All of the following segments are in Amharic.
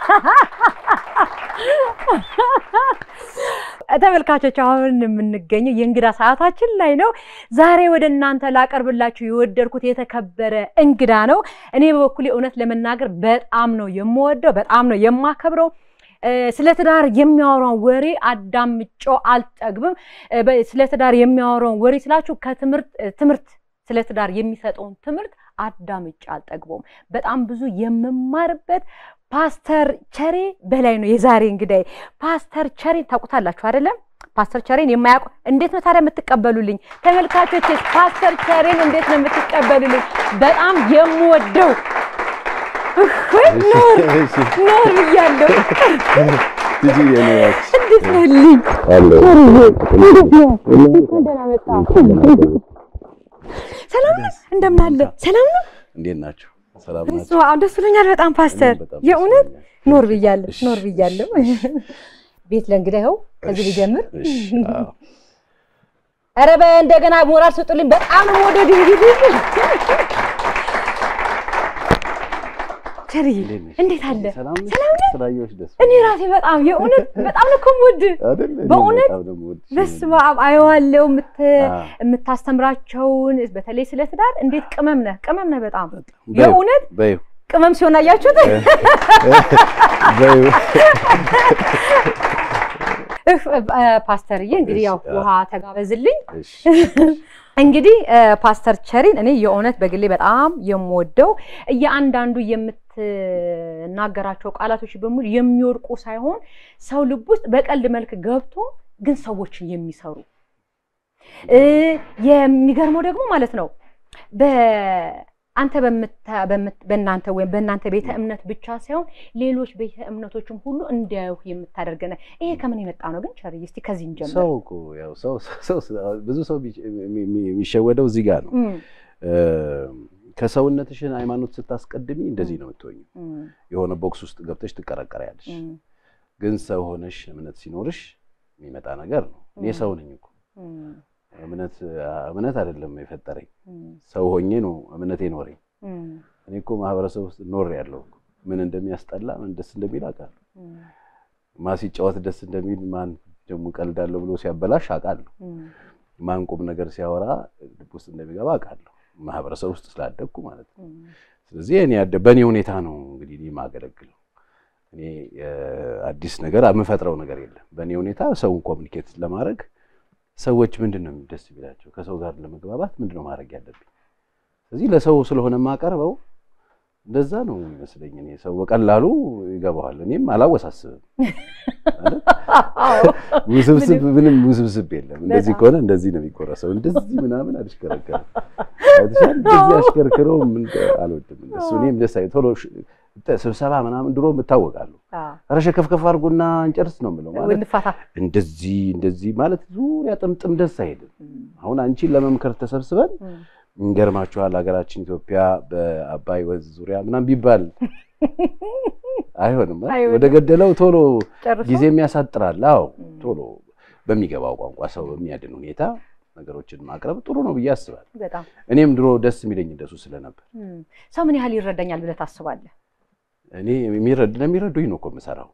ተመልካቾች አሁን የምንገኘው የእንግዳ ሰዓታችን ላይ ነው። ዛሬ ወደ እናንተ ላቀርብላችሁ የወደድኩት የተከበረ እንግዳ ነው። እኔ በበኩሌ እውነት ለመናገር በጣም ነው የምወደው፣ በጣም ነው የማከብረው። ስለ ትዳር የሚያወራውን ወሬ አዳምጬው አልጠግብም። ስለ ትዳር የሚያወራውን ወሬ ስላችሁ ከትምህርት ትምህርት ስለ ትዳር የሚሰጠውን ትምህርት አዳምጬ አልጠግበውም። በጣም ብዙ የምማርበት ፓስተር ቸሬ በላይ ነው የዛሬ እንግዳይ። ፓስተር ቸሬን ታውቁታላችሁ አይደለም? ፓስተር ቸሬን የማያውቁ እንዴት ነው ታዲያ የምትቀበሉልኝ ተመልካቾች? ፓስተር ቸሬን እንዴት ነው የምትቀበሉልኝ? በጣም የምወደው ኖር ኖር ብያለሁ። እንዴት ነህልኝ? ደህና መጣ። ሰላም ነው? እንደምን አለ? ሰላም ነው? እንዴት ናቸው? ሰላም እሱ ናቸው? አሁን ደስ ብሎኛል በጣም ፓስተር፣ እኔም በጣም የእውነት ደስ ብሎኛል። ኖር ብያለሁ እሺ፣ ኖር ብያለሁ። ቤት ለእንግዳ ይኸው ከዚህ ልጀምር። እሺ፣ አዎ። ኧረ በእንደገና ሞራል ስጡልኝ። በጣም ነው የምወደድ እንግዲህ ቸርዬ እንዴት ነሽ? እንዴት አለ? ሰላም ነሽ? ሰላም ነህ? ስላየሁሽ ደስ እኔ ራሴ በጣም የእውነት በጣም ነው እኮ የምወድህ። አይደል? እኔም በእውነት በጣም ነው የምወድሽ። በስመ አብ አየዋለሁ የምት- አዎ። የምታስተምራቸውን በተለይ ስለ ትዳር እንዴት ቅመም ነህ ቅመም ነህ በጣም በይው፣ የእውነት በይው፣ ቅመም ሲሆን አያችሁት። በይው። እፍ፣ እ፣ ፓስተርዬ እንግዲህ ያው እሺ፣ ውሃ ተጋበዝልኝ። እሺ፣ እንግዲህ እ፣ ፓስተር ቸሪን እኔ የእውነት በግሌ በጣም የምወደው እያንዳንዱ የምትናገራቸው ቃላቶች በሙሉ የሚወድቁ ሳይሆን ሰው ልብ ውስጥ በቀልድ መልክ ገብቶ ግን ሰዎችን የሚሰሩ እ፣ የሚገርመው ደግሞ ማለት ነው በአንተ በምታ- በምት- በእናንተ ወይም በእናንተ ቤተ እምነት ብቻ ሳይሆን ሌሎች ቤተ እምነቶችም ሁሉ እንዲያዩ የምታደርገነ ይሄ ከምን የመጣ ነው ግን ቸርዬ? እስቲ ከዚህ እንጀምር። ሰው እኮ ያው ሰው ሰው ብዙ ሰው ቢጭ- የሚ- የሚ- የሚሸወደው እዚህ ጋር ነው። እም፣ እ፣ ከሰውነትሽን ሃይማኖት ስታስቀድሚ እንደዚህ ነው የምትሆኝ። እም፣ የሆነ ቦክስ ውስጥ ገብተሽ ትቀረቀሪያለሽ። እም፣ ግን ሰው ሆነሽ እምነት ሲኖርሽ የሚመጣ ነገር ነው። እኔ ም። ሰው ነኝ እኮ እም፣ እምነት እምነት አይደለም የፈጠረኝ እም፣ ሰው ሆኜ ነው እምነቴ ኖረኝ። እም፣ እኔ እኮ ማህበረሰብ ውስጥ ኖር ያለው ምን እንደሚያስጠላ ምን ደስ እንደሚል አውቃለሁ። እም፣ ማን ሲጫወት ደስ እንደሚል ማን ደግሞ ቀልዳለሁ ብሎ ሲያበላሽ አውቃለሁ። እም፣ ማን ቁም ነገር ሲያወራ ልብ ውስጥ እንደሚገባ አውቃለሁ። ማህበረሰብ ውስጥ ስላደግኩ ማለት ነው። እም፣ ስለዚህ እኔ ያደ በእኔ ሁኔታ ነው እንግዲህ እኔ የማገለግለው። እኔ እ፣ አዲስ ነገር የምፈጥረው ነገር የለም። በእኔ ሁኔታ ሰውን ኮሚኒኬት ለማድረግ ሰዎች ምንድን ነው ደስ የሚላቸው ከሰው ጋር ለመግባባት ምንድን ነው ማድረግ ያለብኝ? ስለዚህ ለሰው ስለሆነ የማቀርበው እንደዛ ነው የሚመስለኝ። እኔ ሰው በቀላሉ ይገባዋል። እኔም አላወሳስብም። አይደል? ውስብስብ ምንም ውስብስብ የለም። እንደዚህ በጣም። ከሆነ እንደዚህ ነው የሚቆረሰው። እንደዚህ ምናምን አልሽከረከርም። አይተሻል? እንደዚህ አሽከርክረው ምን አልወድም። እንደሱ እኔም ደስ አይ ቶሎ ሽ- ስብሰባ ምናምን ድሮ እታወቃለሁ። አዎ፣ ኧረ ሸከፍከፍ አድርጎና እንጨርስ ነው የምለው። ማለት እንፋታ። እንደዚህ እንደዚህ ማለት ዙሪያ ጥምጥም ደስ አይልም። እም፣ አሁን አንቺን ለመምከር ተሰብስበን እም፣ እንገርማችኋል ሀገራችን ኢትዮጵያ በአባይ ወንዝ ዙሪያ ምናምን ቢባል አይሆንም። አ? አይሆንም። ወደ ገደለው ቶሎ ጨርሶ ጊዜ የሚያሳጥራል። አዎ እም፣ ቶሎ በሚገባው ቋንቋ ሰው በሚያድን ሁኔታ ነገሮችን ማቅረብ ጥሩ ነው ብዬ አስባለሁ። በጣም እኔም ድሮ ደስ የሚለኝ እንደሱ ስለነበር እም። ሰው ምን ያህል ይረዳኛል ብለህ ታስባለህ? እኔ የሚረድ ለሚረዱኝ ነው እኮ የምሰራው።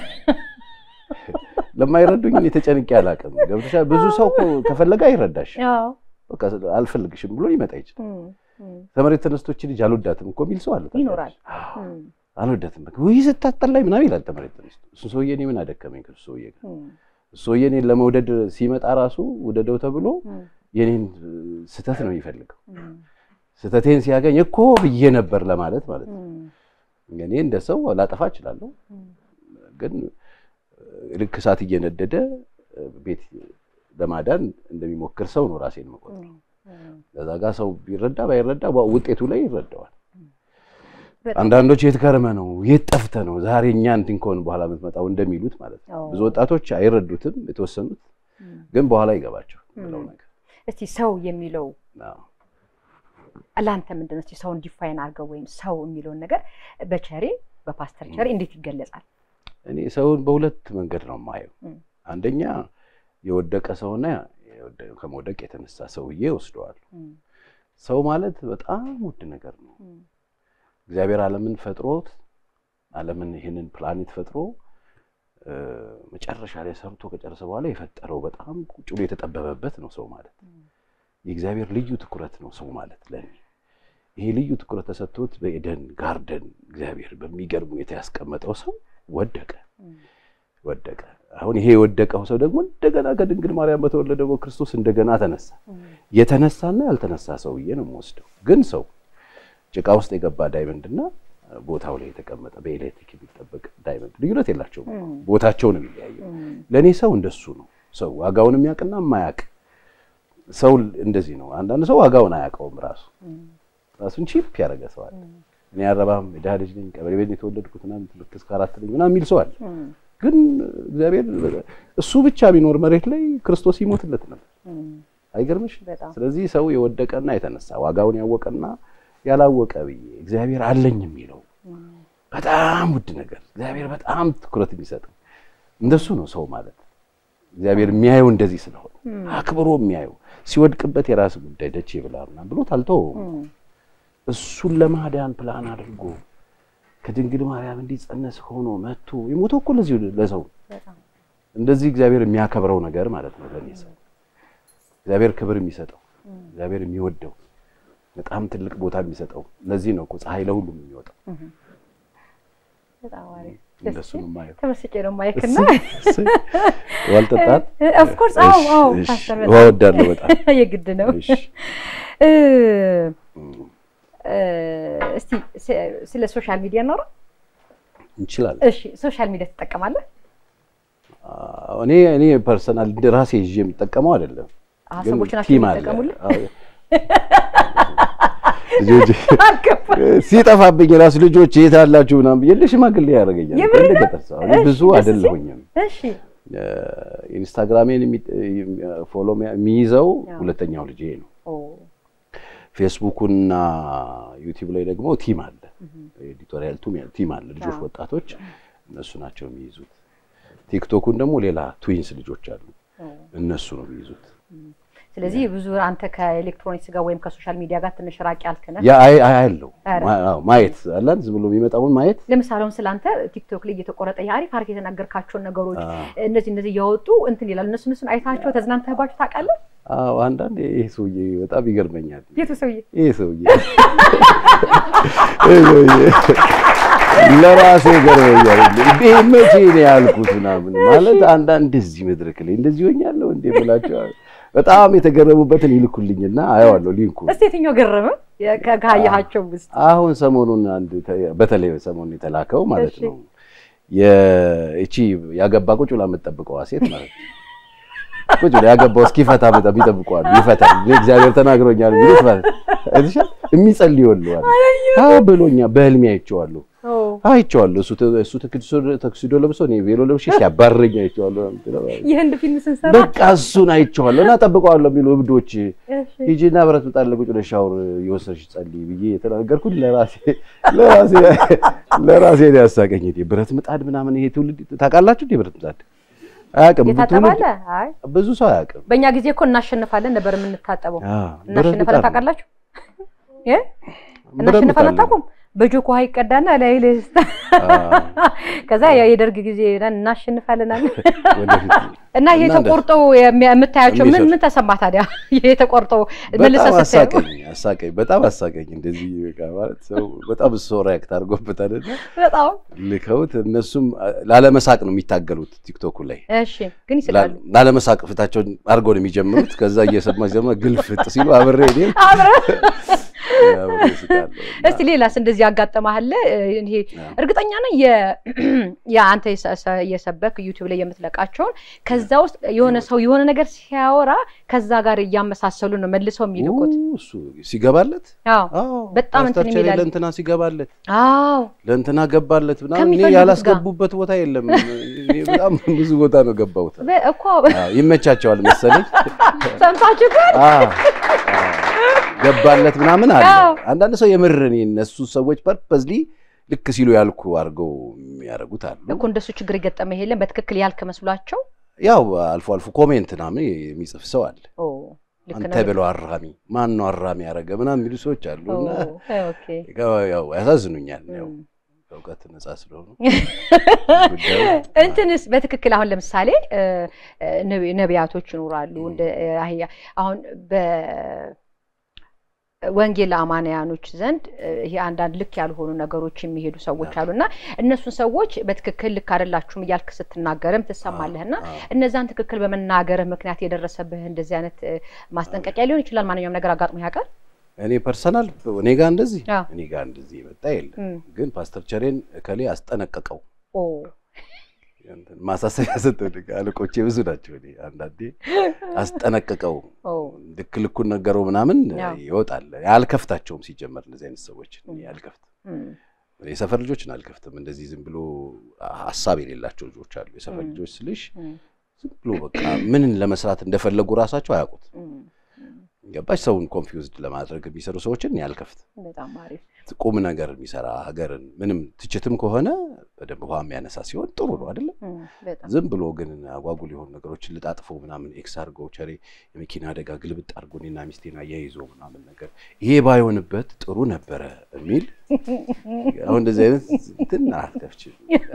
ለማይረዱኝ እኔ ተጨንቄ አላውቅም። ገብቶሻል? ብዙ ሰው እኮ ከፈለገ አይረዳሽ። አዎ፣ በቃ አልፈልግሽም ብሎ ሊመጣ ይችላል። እም፣ እም፣ ከመሬት ተነስቶች ልጅ አልወዳትም እኮ የሚል ሰው አለ። ታውቂያለሽ? ይኖራል። አዎ፣ እም፣ አልወዳትም በቃ ውይ ስታስጠላኝ ምናምን ይላል ተመሬት ተነስቶ። እሱ ሰውዬ እኔ ምን አደከመኝ ከሱ ሰውዬ ጋር። እም፣ እሱ ሰውዬ እኔን ለመውደድ ሲመጣ ራሱ ውደደው ተብሎ እም፣ የኔን ስህተት ነው የሚፈልገው። እም፣ ስህተቴን ሲያገኝ እኮ ብዬ ነበር ለማለት ማለት ነው። እም፣ እኔ እንደ ሰው ላጠፋ እችላለሁ፣ እም፣ ግን ልክ እሳት እየነደደ ቤት ለማዳን እንደሚሞክር ሰው ነው ራሴን መቆጠር። እም፣ ከዛ ጋር ሰው ቢረዳ ባይረዳ ውጤቱ ላይ ይረዳዋል። በጣም አንዳንዶች የት ከርመ ነው የት ጠፍተ ነው ዛሬ እኛ እንትን ከሆን በኋላ የምትመጣው እንደሚሉት ማለት ነው። አዎ። ብዙ ወጣቶች አይረዱትም፣ የተወሰኑት እም። ግን በኋላ ይገባቸው ብለው እም። ነገር እስቲ ሰው የሚለው አዎ። ለአንተ ምንድን ነው? እስቲ ሰውን ዲፋይን አድርገው ወይም ሰው የሚለውን ነገር በቸሬ በፓስተር ቸሬ እንዴት ይገለጻል? እኔ ሰውን በሁለት መንገድ ነው የማየው። እም። አንደኛ የወደቀ ሰውና የወደ- ከመውደቅ የተነሳ ሰውዬ ወስደዋል። እም፣ ሰው ማለት በጣም ውድ ነገር ነው። እም፣ እግዚአብሔር ዓለምን ፈጥሮት ዓለምን ይህንን ፕላኔት ፈጥሮ መጨረሻ ላይ ሰርቶ ከጨረሰ በኋላ የፈጠረው በጣም ቁጭ ብሎ የተጠበበበት ነው ሰው ማለት። የእግዚአብሔር ልዩ ትኩረት ነው ሰው ማለት ለኔ። ይሄ ልዩ ትኩረት ተሰጥቶት በኤደን ጋርደን እግዚአብሔር በሚገርም ሁኔታ ያስቀመጠው ሰው ወደቀ ወደቀ። አሁን ይሄ የወደቀው ሰው ደግሞ እንደገና ከድንግል ማርያም በተወለደ በክርስቶስ እንደገና ተነሳ። የተነሳና ያልተነሳ ሰውዬ ነው የምወስደው። ግን ሰው ጭቃ ውስጥ የገባ ዳይመንድና ቦታው ላይ የተቀመጠ በኤሌክትሪክ የሚጠበቅ ዳይመንድ ልዩነት የላቸውም። ቦታቸው ነው የሚለያየው። ለእኔ ሰው እንደሱ ነው። ሰው ዋጋውን የሚያውቅና የማያውቅ ሰው እንደዚህ ነው። አንዳንድ ሰው ዋጋውን አያውቀውም። ራሱ ራሱን ቺፕ ያደረገ ሰው አለ። እኔ አረባም የድሃ ልጅ ነኝ፣ ቀበሌ ቤት የተወለድኩት ምናምን ትምህርት እስከ አራት ነኝ ምናምን የሚል ሰው አለ። ግን እግዚአብሔር እሱ ብቻ ቢኖር መሬት ላይ ክርስቶስ ይሞትለት ነበር። አይገርምሽ? ስለዚህ ሰው የወደቀና የተነሳ ዋጋውን ያወቀና ያላወቀ ብዬ እግዚአብሔር አለኝ የሚለው በጣም ውድ ነገር እግዚአብሔር በጣም ትኩረት የሚሰጠው እንደሱ ነው ሰው ማለት። እግዚአብሔር የሚያየው እንደዚህ ስለሆነ አክብሮ የሚያየው ሲወድቅበት የራስ ጉዳይ ደቼ ብላ ምናምን ብሎት አልተወውም። እሱን ለማዳን ፕላን አድርጎ ከድንግል ማርያም እንዲጸነስ ሆኖ መጥቶ የሞተው እኮ ለዚህ ለሰው እንደዚህ እግዚአብሔር የሚያከብረው ነገር ማለት ነው። ለኔ ሰው እግዚአብሔር ክብር የሚሰጠው እግዚአብሔር የሚወደው በጣም ትልቅ ቦታ የሚሰጠው ለዚህ ነው እኮ ፀሐይ ለሁሉም የሚወጣው። እንደሱ ነው የማየው። ተመስጬ ነው ማይክና ዋልጠጣት ኦፍ ኮርስ አዎ አዎ ፓስተር ውሃ ወዳለሁ በጣም የግድ ነው። እሺ እስቲ ስለ ሶሻል ሚዲያ እናውራ እንችላለን። እሺ ሶሻል ሚዲያ ትጠቀማለህ? እኔ እኔ ፐርሰናል ራሴ ይዤ የምጠቀመው አይደለም፣ አዎ ግን ሰዎች ናቸው ቲም አለ። የሚጠቀሙልህ? አዎ። ልጆች ሲጠፋብኝ ራሱ ልጆች የት አላችሁ ምናምን ብዬ ለሽማግሌ ያደርገኛል። የምር ነው? እንደገጠር ሰው እኔ እሺ፣ ብዙ ደስ ሲል። አይደለሁኝም። እሺ ኢንስታግራሜን ፎሎ የሚይዘው አዎ። ሁለተኛው ልጄ ነው። ኦ ፌስቡኩና ዩቲዩብ ላይ ደግሞ ቲም አለ፣ ኤዲቶሪያል ቲም አለ። ልጆች አዎ። ወጣቶች እነሱ ናቸው የሚይዙት። ቲክቶኩን ደግሞ ሌላ ትዊንስ ልጆች አሉ፣ ኦ እነሱ ነው የሚይዙት። ስለዚህ ብዙ አንተ ከኤሌክትሮኒክስ ጋር ወይም ከሶሻል ሚዲያ ጋር ትንሽ ራቅ ያልክ ነህ። ያ አይ አይ አለው ኧረ። ማ- አዎ፣ ማየት አላን ዝም ብሎ የሚመጣውን ማየት ለምሳሌ አሁን ስላንተ ቲክቶክ ላይ እየተቆረጠ የአሪፍ አሪፍ የተናገርካቸውን ነገሮች አዎ። እነዚህ እነዚህ እያወጡ እንትን ይላል። እነሱ እነሱን አይታቸው ተዝናንተህባቸው ታውቃለህ? አዎ አንዳንዴ ይሄ ሰውዬ በጣም ይገርመኛል። የቱ ሰውዬ? ይሄ ሰውዬ ይሄ ሰውዬ ለራሴ ይገርመኛል። እንዴ መቼ ነው ያልኩት ምናምን ማለት አንዳንድ እንደዚህ መድረክ ላይ እንደዚህ ሆኛለሁ እንዴ ብላቸው በጣም የተገረሙበትን ይልኩልኝና አየዋለሁ ሊንኩ። እስቲ የትኛው ገረመ ከ- ካየሃቸው ውስጥ? አሁን ሰሞኑን አንድ ተ- በተለይ ሰሞኑን የተላከው ማለት እሺ። ነው የእቺ ያገባ ቁጭ ብላ የምትጠብቀዋ ሴት ማለት ነው። ቁጭ ብላ ያገባው እስኪፈታ በጣም ይጠብቀዋል። ይፈታል እንግዲህ እግዚአብሔር ተናግሮኛል የሚሉት ማለት ነው። እሺ የሚጸልዩልዋል። አዎ ብሎኛ በህልሜ አይቼዋለሁ ኦ አይቼዋለሁ። እሱ ተ- እሱ ተክሲዶ ተክሲዶ ለብሶ እኔ ቬሎ ለብሼ ሲያባረኝ አይቼዋለሁ። ነው የምትለው። የህንድ ፊልም ስንሰራ በቃ እሱን አይቼዋለሁ እና ጠብቀዋለሁ የሚሉ እብዶች እሺ ሂጂና ብረት ምጣድ ላይ ቁጭ ብለሽ ሻወር እየወሰድሽ ጸልይ ብዬ የተናገርኩት ለራሴ ለራሴ ለራሴ ነው ያሳቀኝ። እንዴ ብረት ምጣድ ምናምን ይሄ ትውልድ ታውቃላችሁ እንዴ? ብረት ምጣድ አያውቅም የታጠባለ? አይ ብዙ ሰው አያውቅም። በእኛ ጊዜ እኮ እናሸንፋለን ነበር የምንታጠበው። አዎ፣ ብረት እናሸንፋለን ምጣድ ነው። ታውቃላችሁ? እ? ብረት ምጣድ እናሸንፋለን ነው። አታውቁም? በጆክ ውሃ ይቀዳና ላይ ላይ አዎ፣ ከዛ ያው የደርግ ጊዜ ነን እናሸንፋለን አለ ወደፊት እና ይሄ እና ተቆርጦ የሚ- የምታያቸው ምን የሚሰሩ- ምን ተሰማ ታዲያ? ይሄ ተቆርጦ በጣም መልሰህ ስታየው አሳቀኝ አሳቀኝ በጣም አሳቀኝ። እንደዚህ በቃ ማለት ሰው በጣም እሱ ሪያክት አድርጎበታል እና በጣም ልከውት እነሱም ላለመሳቅ ነው የሚታገሉት ቲክቶኩ ላይ እሺ፣ ግን ይስቃሉ። ላለመሳቅ ፊታቸውን አድርገው ነው የሚጀምሩት። ከዛ እየሰማ ሲሰማ ግልፍጥ ሲሉ አብሬ እኔም አብረን አብሬ እስቃለሁ። እስቲ ሌላስ እንደዚህ ያጋጠመሃል? ይሄ አዎ። እርግጠኛ ነኝ የ- የአንተ የሰ- ሰ- የሰበክ ዩቲዩብ ላይ የምትለቃቸውን ከዛ ውስጥ የሆነ ሰው የሆነ ነገር ሲያወራ ከዛ ጋር እያመሳሰሉ ነው መልሰው የሚልኩት። ኡ፣ እሱ ሲገባለት አዎ አዎ፣ በጣም እንትን ፓስተር ቸሬ የሚላል። ለእንትና ሲገባለት አዎ ለእንትና ገባለት ምናምን እኔ ከሚፈልጉት ያላስገቡበት ቦታ የለም። እኔ በጣም ብዙ ቦታ ነው ገባሁት። በ- እኮ አዎ፣ ይመቻቸዋል መሰለኝ። ሰምታችሁ ግን አዎ፣ አዎ፣ ገባለት ምናምን አለ። አዎ። አንዳንድ ሰው የምር እኔ እነሱ ሰዎች ፐርፐዝሊ ልክ ሲሉ ያልኩ አድርገው የሚያደርጉት አሉ። እኮ እንደሱ ችግር የገጠመ የለም በትክክል ያልክ መስሏቸው። ያው አልፎ አልፎ ኮሜንት ምናምን የሚጽፍ ሰው አለ። ኦ ልክ አንተ ነው። ብለው አራሚ ማን ነው አራሚ ያደረገ ምናምን የሚሉ ሰዎች አሉ። ኦ እና ኦኬ ያው ያሳዝኑኛል። ያው እም። ከእውቀት ነጻ ስለሆኑ እንትንስ በትክክል አሁን ለምሳሌ ነቢያቶች ይኖራሉ እንደ አህያ አሁን በወንጌል አማንያኖች ዘንድ ይሄ አንዳንድ ልክ ያልሆኑ ነገሮች የሚሄዱ ሰዎች አሉና እነሱን ሰዎች በትክክል ልክ አይደላችሁም እያልክ ስትናገርም ትሰማለህና እነዛን ትክክል በመናገርህ ምክንያት የደረሰብህ እንደዚህ አይነት ማስጠንቀቂያ ሊሆን ይችላል። ማንኛውም ነገር አጋጥሞ ያውቃል? እኔ ፐርሰናል እኔ ጋር እንደዚህ እኔ ጋር እንደዚህ የመጣ የለም። ግን ፓስተር ቸሬን እከሌ አስጠነቀቀው ማሳሰቢያ ሰጠው። አለቆቼ ብዙ ናቸው። እኔ አንዳንዴ አስጠነቀቀው ልክ ልኩን ነገረው ምናምን ይወጣል። አልከፍታቸውም ሲጀመር እንደዚህ አይነት ሰዎች አልከፍትም። የሰፈር ልጆችን አልከፍትም። እንደዚህ ዝም ብሎ ሀሳብ የሌላቸው ልጆች አሉ። የሰፈር ልጆች ስልሽ ዝም ብሎ በቃ ምንን ለመስራት እንደፈለጉ ራሳቸው አያውቁት ገባሽ? ሰውን ኮንፊውዝድ ለማድረግ የሚሰሩ ሰዎችን እኔ አልከፍትም። በጣም አሪፍ ቁም ነገር የሚሰራ ሀገርን ምንም ትችትም ከሆነ በደንብ ውሃ የሚያነሳ ሲሆን ጥሩ ነው አይደለም? ዝም ብሎ ግን አጓጉል የሆኑ ነገሮችን ልጣጥፎ ምናምን ኤክስ አድርጎ ቸሬ የመኪና አደጋ ግልብጥ አድርጎ እኔና ሚስቴን አያይዞ ምናምን ነገር ይሄ ባይሆንበት ጥሩ ነበረ የሚል አሁን እንደዚህ አይነት እንትን አትከፍችም።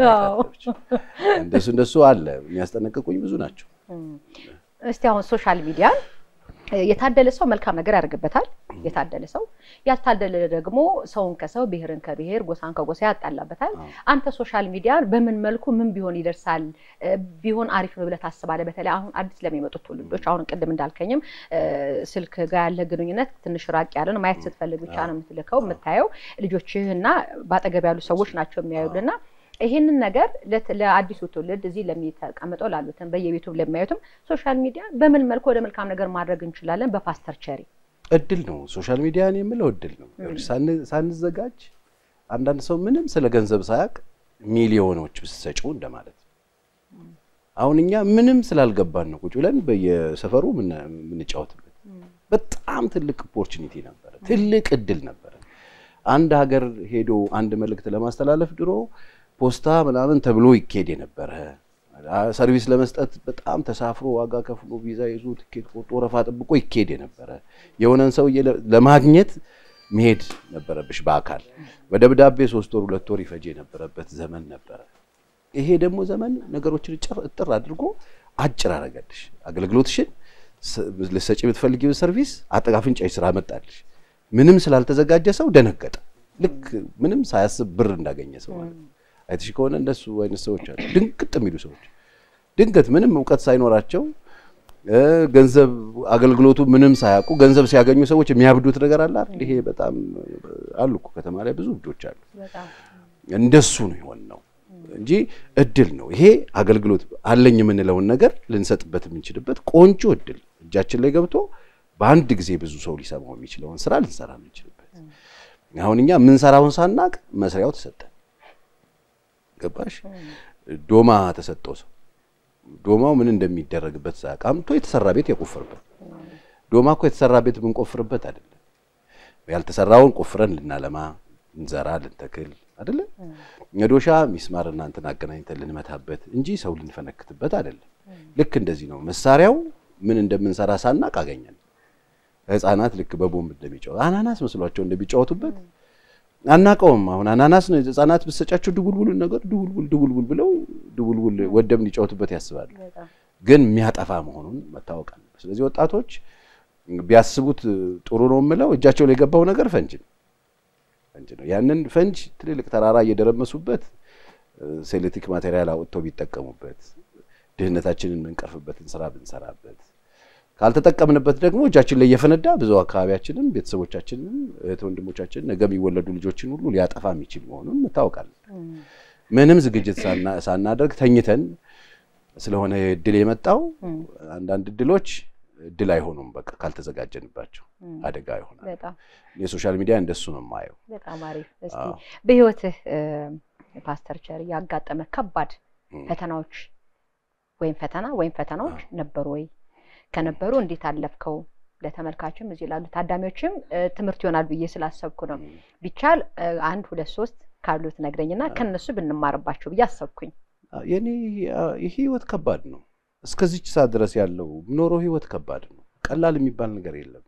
እንደሱ እንደሱ አለ የሚያስጠነቅቁኝ ብዙ ናቸው። እስቲ አሁን ሶሻል ሚዲያ የታደለ ሰው መልካም ነገር ያደርግበታል። የታደለ ሰው ያልታደለ ደግሞ ሰውን ከሰው ብሔርን ከብሔር ጎሳን ከጎሳ ያጣላበታል። አንተ ሶሻል ሚዲያ በምን መልኩ ምን ቢሆን ይደርሳል ቢሆን አሪፍ ነው ብለህ ታስባለህ? በተለይ አሁን አዲስ ለሚመጡት ትውልዶች አሁን ቅድም እንዳልከኝም ስልክ ጋር ያለ ግንኙነት ትንሽ ራቅ ያለ ነው። ማየት ስትፈልግ ብቻ ነው የምትልከው የምታየው። ልጆችህ እና በአጠገብ ያሉ ሰዎች ናቸው የሚያዩልና ይህንን ነገር ለአዲሱ ትውልድ እዚህ ለሚተቀምጠው ላሉትም በየቤቱ ለሚያዩትም ሶሻል ሚዲያ በምን መልኩ ወደ መልካም ነገር ማድረግ እንችላለን? በፓስተር ቸሪ እድል ነው። ሶሻል ሚዲያን የምለው እድል ነው። ሳንዘጋጅ አንዳንድ ሰው ምንም ስለ ገንዘብ ሳያውቅ ሚሊዮኖች ብትሰጪው እንደማለት ነው። አሁን እኛ ምንም ስላልገባን ነው ቁጭ ብለን በየሰፈሩ የምንጫወትበት። በጣም ትልቅ ኦፖርቹኒቲ ነበረ፣ ትልቅ እድል ነበረ። አንድ ሀገር ሄዶ አንድ መልእክት ለማስተላለፍ ድሮ ፖስታ ምናምን ተብሎ ይኬድ የነበረ ሰርቪስ ለመስጠት በጣም ተሳፍሮ ዋጋ ከፍሎ ቪዛ ይዞ ትኬት ቆርጦ ወረፋ ጠብቆ ይኬድ የነበረ የሆነን ሰውዬ ለማግኘት መሄድ ነበረብሽ በአካል በደብዳቤ ሶስት ወር ሁለት ወር ይፈጅ የነበረበት ዘመን ነበረ። ይሄ ደግሞ ዘመን ነገሮችን እጥር አድርጎ አጭር አረገልሽ። አገልግሎትሽን ልትሰጪ የምትፈልጊው ሰርቪስ አጠቃፍንጫሽ ስራ መጣልሽ። ምንም ስላልተዘጋጀ ሰው ደነገጠ። ልክ ምንም ሳያስብ ብር እንዳገኘ ሰው ማለት ነው። አይተሽ ከሆነ እንደሱ አይነት ሰዎች አሉ፣ ድንቅጥ የሚሉ ሰዎች ድንገት ምንም እውቀት ሳይኖራቸው ገንዘብ አገልግሎቱ ምንም ሳያውቁ ገንዘብ ሲያገኙ ሰዎች የሚያብዱት ነገር አለ አይደል? ይሄ በጣም አሉ እኮ ከተማ ላይ ብዙ እብዶች አሉ። እንደሱ ነው የሆን ነው እንጂ እድል ነው ይሄ። አገልግሎት አለኝ የምንለውን ነገር ልንሰጥበት የምንችልበት ቆንጆ እድል እጃችን ላይ ገብቶ በአንድ ጊዜ ብዙ ሰው ሊሰማው የሚችለውን ስራ ልንሰራ የምንችልበት። አሁን እኛ የምንሰራውን ሳናቅ መስሪያው ተሰጠን። ገባሽ? ዶማ ተሰጠው ሰው ዶማው ምን እንደሚደረግበት ሳያውቅ አምጥቶ የተሰራ ቤት የቆፍርበት። ዶማ እኮ የተሰራ ቤት የምንቆፍርበት አይደለም። ያልተሰራውን ቆፍረን ልናለማ፣ ልንዘራ፣ ልንተክል አይደለ? መዶሻ ሚስማር እና እንትን አገናኝተን ልንመታበት እንጂ ሰው ልንፈነክትበት አይደለም። ልክ እንደዚህ ነው። መሳሪያው ምን እንደምንሰራ ሳናቅ አገኘን። ህፃናት ልክ በቦምብ እንደሚጫወቱ አናናስ መስሏቸው እንደሚጫወቱበት አናቀውም። አሁን አናናስ ነው ህፃናት ብትሰጫቸው ድቡልቡል ነገር ድቡልቡል ድቡልቡል ብለው ድቡልቡል ወደም እንዲጫወቱበት ያስባሉ። ግን የሚያጠፋ መሆኑን መታወቅ አለ። ስለዚህ ወጣቶች ቢያስቡት ጥሩ ነው የምለው እጃቸው ላይ የገባው ነገር ፈንጅ ነው ፈንጅ ነው። ያንን ፈንጅ ትልልቅ ተራራ እየደረመሱበት ሴሌክቲክ ማቴሪያል አውጥተው ቢጠቀሙበት ድህነታችንን የምንቀርፍበትን ስራ ብንሰራበት ካልተጠቀምንበት ደግሞ እጃችን ላይ እየፈነዳ ብዙ አካባቢያችንን ቤተሰቦቻችንን እህት ወንድሞቻችንን ነገ የሚወለዱ ልጆችን ሁሉ ሊያጠፋ የሚችል መሆኑን እንታወቃለን። ምንም ዝግጅት ሳናደርግ ተኝተን ስለሆነ እድል የመጣው አንዳንድ እድሎች እድል አይሆኑም። በቃ ካልተዘጋጀንባቸው አደጋ ይሆናል። የሶሻል ሚዲያ እንደሱ ነው የማየው። በጣም አሪፍ። እስኪ በህይወትህ ፓስተር ቸር ያጋጠመ ከባድ ፈተናዎች ወይም ፈተና ወይም ፈተናዎች ነበሩ ወይ? ከነበሩ እንዴት አለፍከው? ለተመልካችም እዚህ ላሉ ታዳሚዎችም ትምህርት ይሆናል ብዬ ስላሰብኩ ነው። ቢቻል አንድ ሁለት ሶስት ካሉት ነግረኝና ከነሱ ብንማርባቸው ብዬ አሰብኩኝ። የኔ ይህ ህይወት ከባድ ነው። እስከዚች ሰዓት ድረስ ያለው ኖሮ ህይወት ከባድ ነው። ቀላል የሚባል ነገር የለም።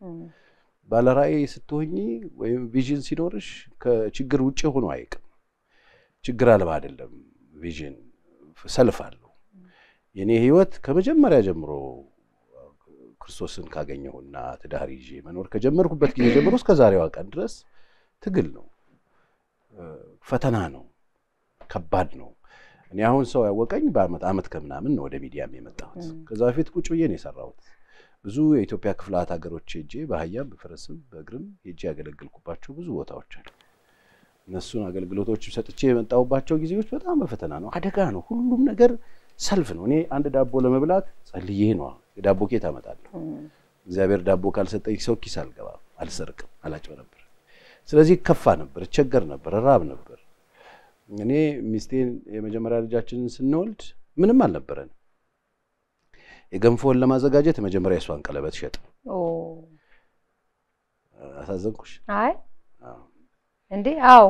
ባለራዕይ ስትሆኚ ወይም ቪዥን ሲኖርሽ ከችግር ውጭ ሆኖ አይቅም። ችግር አልባ አይደለም። ቪዥን ሰልፍ አለው። የኔ ህይወት ከመጀመሪያ ጀምሮ ክርስቶስን ካገኘሁና ትዳር ይዤ መኖር ከጀመርኩበት ጊዜ ጀምሮ እስከ ዛሬዋ ቀን ድረስ ትግል ነው፣ ፈተና ነው፣ ከባድ ነው። እኔ አሁን ሰው ያወቀኝ በአመት አመት ከምናምን ነው ወደ ሚዲያም የመጣሁት። ከዛ በፊት ቁጭ ብዬ ነው የሰራሁት። ብዙ የኢትዮጵያ ክፍላት ሀገሮች ሄጄ በአህያም በፈረስም በእግርም ሄጄ ያገለግልኩባቸው ብዙ ቦታዎች አሉ። እነሱን አገልግሎቶች ሰጥቼ የመጣሁባቸው ጊዜዎች በጣም በፈተና ነው፣ አደጋ ነው። ሁሉም ነገር ሰልፍ ነው። እኔ አንድ ዳቦ ለመብላት ጸልዬ ነው የዳቦ ኬት አመጣለሁ። እግዚአብሔር ዳቦ ካልሰጠኝ ሰው ኪስ አልገባም፣ አልሰርቅም፣ አላጭበረብር። ስለዚህ ከፋ ነበር፣ እቸገር ነበር፣ ራብ ነበር። እኔ ሚስቴን የመጀመሪያ ልጃችንን ስንወልድ ምንም አልነበረን። የገንፎን ለማዘጋጀት መጀመሪያ የሷን ቀለበት ሸጥ። አሳዘንኩሽ? አይ እንዴ አዎ፣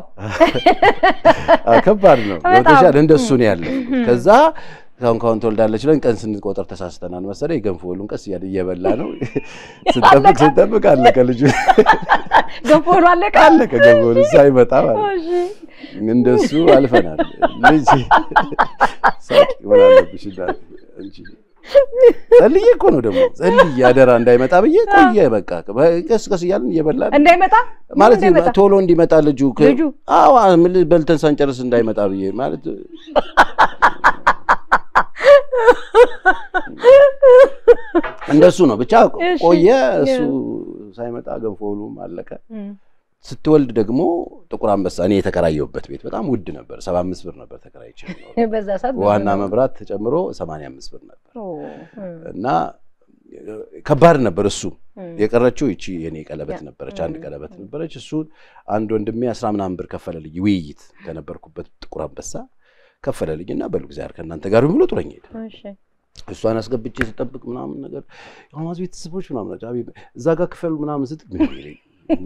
ከባድ ነው። ገብቶሻል? እንደሱ ነው ያለው። ከዛ ካሁን ካሁን ትወልዳለች ብለን ቀን ስንቆጠር ተሳስተናል መሰለኝ። ገንፎ ሁሉን ቀስ እያለ እየበላ ነው ስንጠብቅ ስንጠብቅ አለቀ ልጁ ገንፎ ሁሉ አለቀ አለቀ ገንፎ ሁሉ ሳይመጣ ማለት እንደሱ አልፈናል። ልጅ ሳቂ ምን አለብሽ እናት እንጂ ጸልዬ እኮ ነው ደግሞ ጸልዬ አደራ እንዳይመጣ ብዬ ቆየ። በቃ ቀስ ቀስ እያልን እየበላን እንዳይመጣ ማለት ቶሎ እንዲመጣ ልጁ ልጁ አዎ በልተን ሳንጨርስ እንዳይመጣ ብዬ ማለት እንደሱ ነው። ብቻ ቆየ። እሱ ሳይመጣ ገንፎ ሁሉም አለቀ። ስትወልድ ደግሞ ጥቁር አንበሳ እኔ የተከራየሁበት ቤት በጣም ውድ ነበር። ሰባ አምስት ብር ነበር ተከራይቼ በዛ ሰዓት ዋና መብራት ተጨምሮ ሰማንያ አምስት ብር ነበር እና ከባድ ነበር። እሱ የቀረችው ይቺ የኔ ቀለበት ነበረች፣ አንድ ቀለበት ነበረች። እሱን አንድ ወንድሜ አስራ ምናምን ብር ከፈለልኝ። ውይይት ከነበርኩበት ጥቁር አንበሳ ከፈለልኝ እና በሉ እግዚአብሔር ከእናንተ ጋር ብሎ ጥሎኝ ሄደ። እሷን አስገብቼ ስጠብቅ ምናምን ነገር የማዝ ቤተሰቦች ምናምን እዛ ጋር ክፈሉ ምናምን ስትል ምን ይለኝ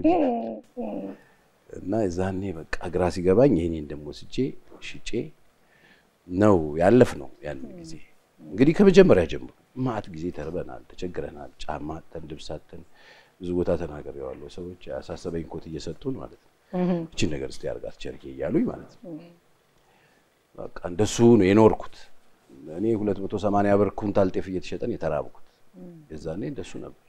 እና የዛኔ በቃ ግራ ሲገባኝ ይሄኔን ደግሞ ስቼ ሽጬ ነው ያለፍ ነው ያን ጊዜ እንግዲህ ከመጀመሪያ ጀምሮ ማት ጊዜ ተርበናል፣ ተቸግረናል። ጫማ አጥተን ልብስ አጥተን ብዙ ቦታ ተናግሬዋለሁ። ሰዎች ያሳሰበኝ ኮት እየሰጡን ማለት ነው እችን ነገር እስቲ አድርጋት ቸርኬ እያሉኝ ማለት ነው። በቃ እንደሱ ነው የኖርኩት። እኔ ሁለት መቶ ሰማንያ ብር ኩንታል ጤፍ እየተሸጠን የተራብኩት የዛኔ እንደሱ ነበር።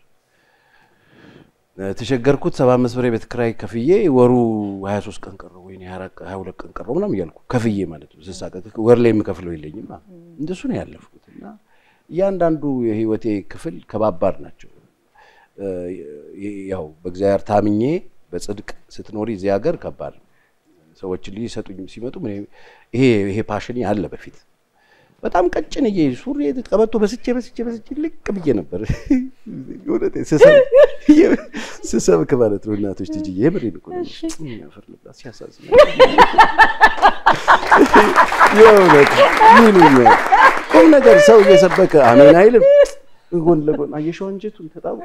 ተቸገርኩት። ሰባ አምስት ብር የቤት ኪራይ ከፍዬ ወሩ ሀያ ሶስት ቀን ቀረው ወይ ሀያ ሁለት ቀን ቀረው ምናምን እያልኩ ከፍዬ ማለት ነው ስሳቀቅ ወር ላይ የምከፍለው የለኝም። እንደሱ ነው ያለፍኩት እና እያንዳንዱ የህይወቴ ክፍል ከባባድ ናቸው። ያው በእግዚአብሔር ታምኜ በጽድቅ ስትኖሪ እዚህ ሀገር ከባድ ነው። ሰዎች ሊሰጡኝ ሲመጡ ይሄ ይሄ ፓሽን አለ በፊት በጣም ቀጭን እዬ ሱሪ ቀበቶ በስቼ በስቼ በስቼ ልቅ ብዬ ነበር ስሰብክ ማለት ነው። እናቶች ትጅዬ የምሬን እኮ ነው። ያፈር ልብላ ሲያሳዝን የእውነት ይሉኛል። ቁም ነገር ሰው እየሰበከ አሜን አይልም። ጎን ለጎን አየሸው አንጀቱን ተጣብቆ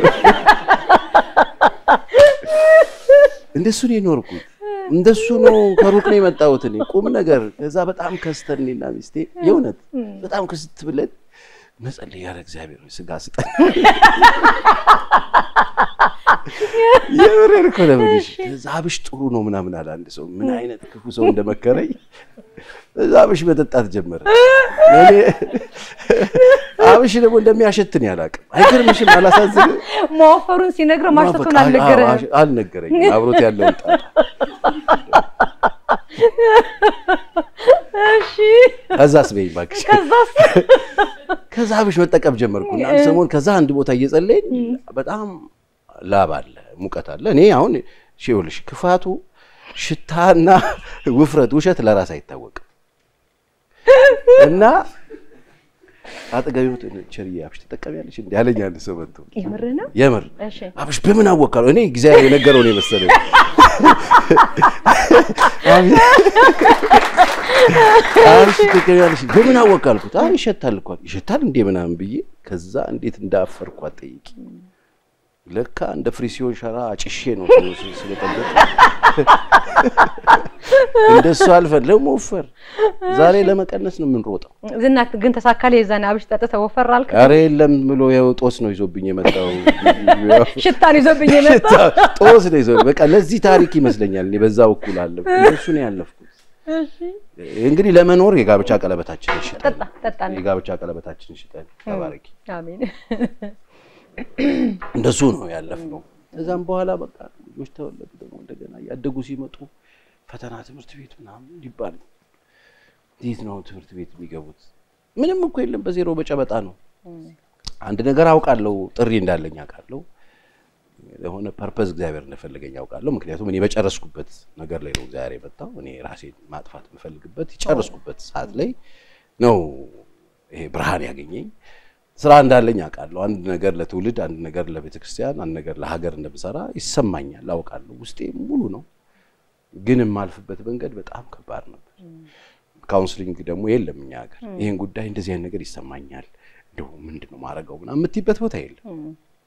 እንደሱ ነው የኖርኩት። እንደሱ ነው። ከሩቅ ነው የመጣሁት እኔ ቁም ነገር። ከዛ በጣም ከስተን እኔና ሚስቴ የእውነት በጣም ክስት ብለን መጸለይ ያለ እግዚአብሔር ሆይ ስጋ ስጠን። የምሬን እኮ ነው የምልሽ። ከዛ አብሽ ጥሩ ነው ምናምን አለ አንድ ሰው። ምን አይነት ክፉ ሰው እንደመከረኝ እዛ አብሽ መጠጣት ጀመረ። እኔ አብሽ ደግሞ እንደሚያሸትን ያላቅም አይገርምሽም? አላሳዝንም? መወፈሩን ሲነግረው ማሽተቱን አልነገረህም? አልነገረኝም። አብሮት ያለውን ጣጣ እሺ። ከዛስ በይኝ እባክሽ። ከዛስ ከዛ አብሽ መጠቀም ጀመርኩና አንድ ሰሞን ከዛ አንድ ቦታ እየጸለይን በጣም ላብ አለ፣ ሙቀት አለ። እኔ አሁን ይኸውልሽ ክፋቱ ሽታና ውፍረት፣ ውሸት ለራስ አይታወቅም እና አጠገቢ ቸርዬ አብሽ ትጠቀሚያለሽ እንዲ ያለኝ አንድ ሰው መጥቶ የምር ነው? የምር እሺ። አብሽ በምን አወቃለሁ? እኔ እግዚአብሔር የነገረው ነው የመሰለኝ። አብሽ ትጠቀሚያለሽ በምን አወቃልኩት? አይ ይሸታል እኮ ይሸታል እንዴ ምናምን ብዬ ከዛ እንዴት እንዳፈርኩ አትጠይቂ። ለካ እንደ ፍሪሲዮን ሸራ አጭሼ ነው ስለጠበቅ እንደሱ አልፈን ለመወፈር ዛሬ ለመቀነስ ነው የምንሮጠው። ዝና ግን ተሳካልህ? የዛኔ አብሽ ጠጥተህ ወፈር አልክ? ኧረ የለም ብሎ ያው ጦስ ነው ይዞብኝ የመጣው ሽታን ይዞብኝ የመጣው ጦስ ነው ይዞ በቃ ለዚህ ታሪክ ይመስለኛል እኔ በዛ በኩል አለፍኩ። እንደሱ ነው ያለፍኩት። እንግዲህ ለመኖር የጋብቻ ቀለበታችንን ሽጠን ጠጣ ጠጣ ነው። የጋብቻ ቀለበታችንን ሽጠን ተባረኪ። አሜን። እንደሱ ነው ያለፍነው። ከዛም በኋላ በቃ ልጆች ተወለዱ። ደግሞ እንደገና እያደጉ ሲመጡ ፈተና ትምህርት ቤት ምናምን ይባል እንዴት ነው ትምህርት ቤት የሚገቡት? ምንም እኮ የለም፣ በዜሮ በጨበጣ ነው። አንድ ነገር አውቃለሁ፣ ጥሪ እንዳለኝ አውቃለሁ። ለሆነ ፐርፐዝ እግዚአብሔር እንደፈለገኝ አውቃለሁ። ምክንያቱም እኔ በጨረስኩበት ነገር ላይ ነው እግዚአብሔር የመጣው። እኔ ራሴን ማጥፋት የምፈልግበት የጨረስኩበት ሰዓት ላይ ነው ይሄ ብርሃን ያገኘኝ። ስራ እንዳለኝ አውቃለሁ። አንድ ነገር ለትውልድ፣ አንድ ነገር ለቤተ ክርስቲያን፣ አንድ ነገር ለሀገር እንደምሰራ ይሰማኛል፣ አውቃለሁ። ውስጤ ሙሉ ነው። ግን የማልፍበት መንገድ በጣም ከባድ ነበር። ካውንስሊንግ ደግሞ የለም እኛ ሀገር። ይህን ጉዳይ እንደዚህ አይነት ነገር ይሰማኛል፣ እንደው ምንድን ነው ማድረገው ምናምን የምትይበት ቦታ የለም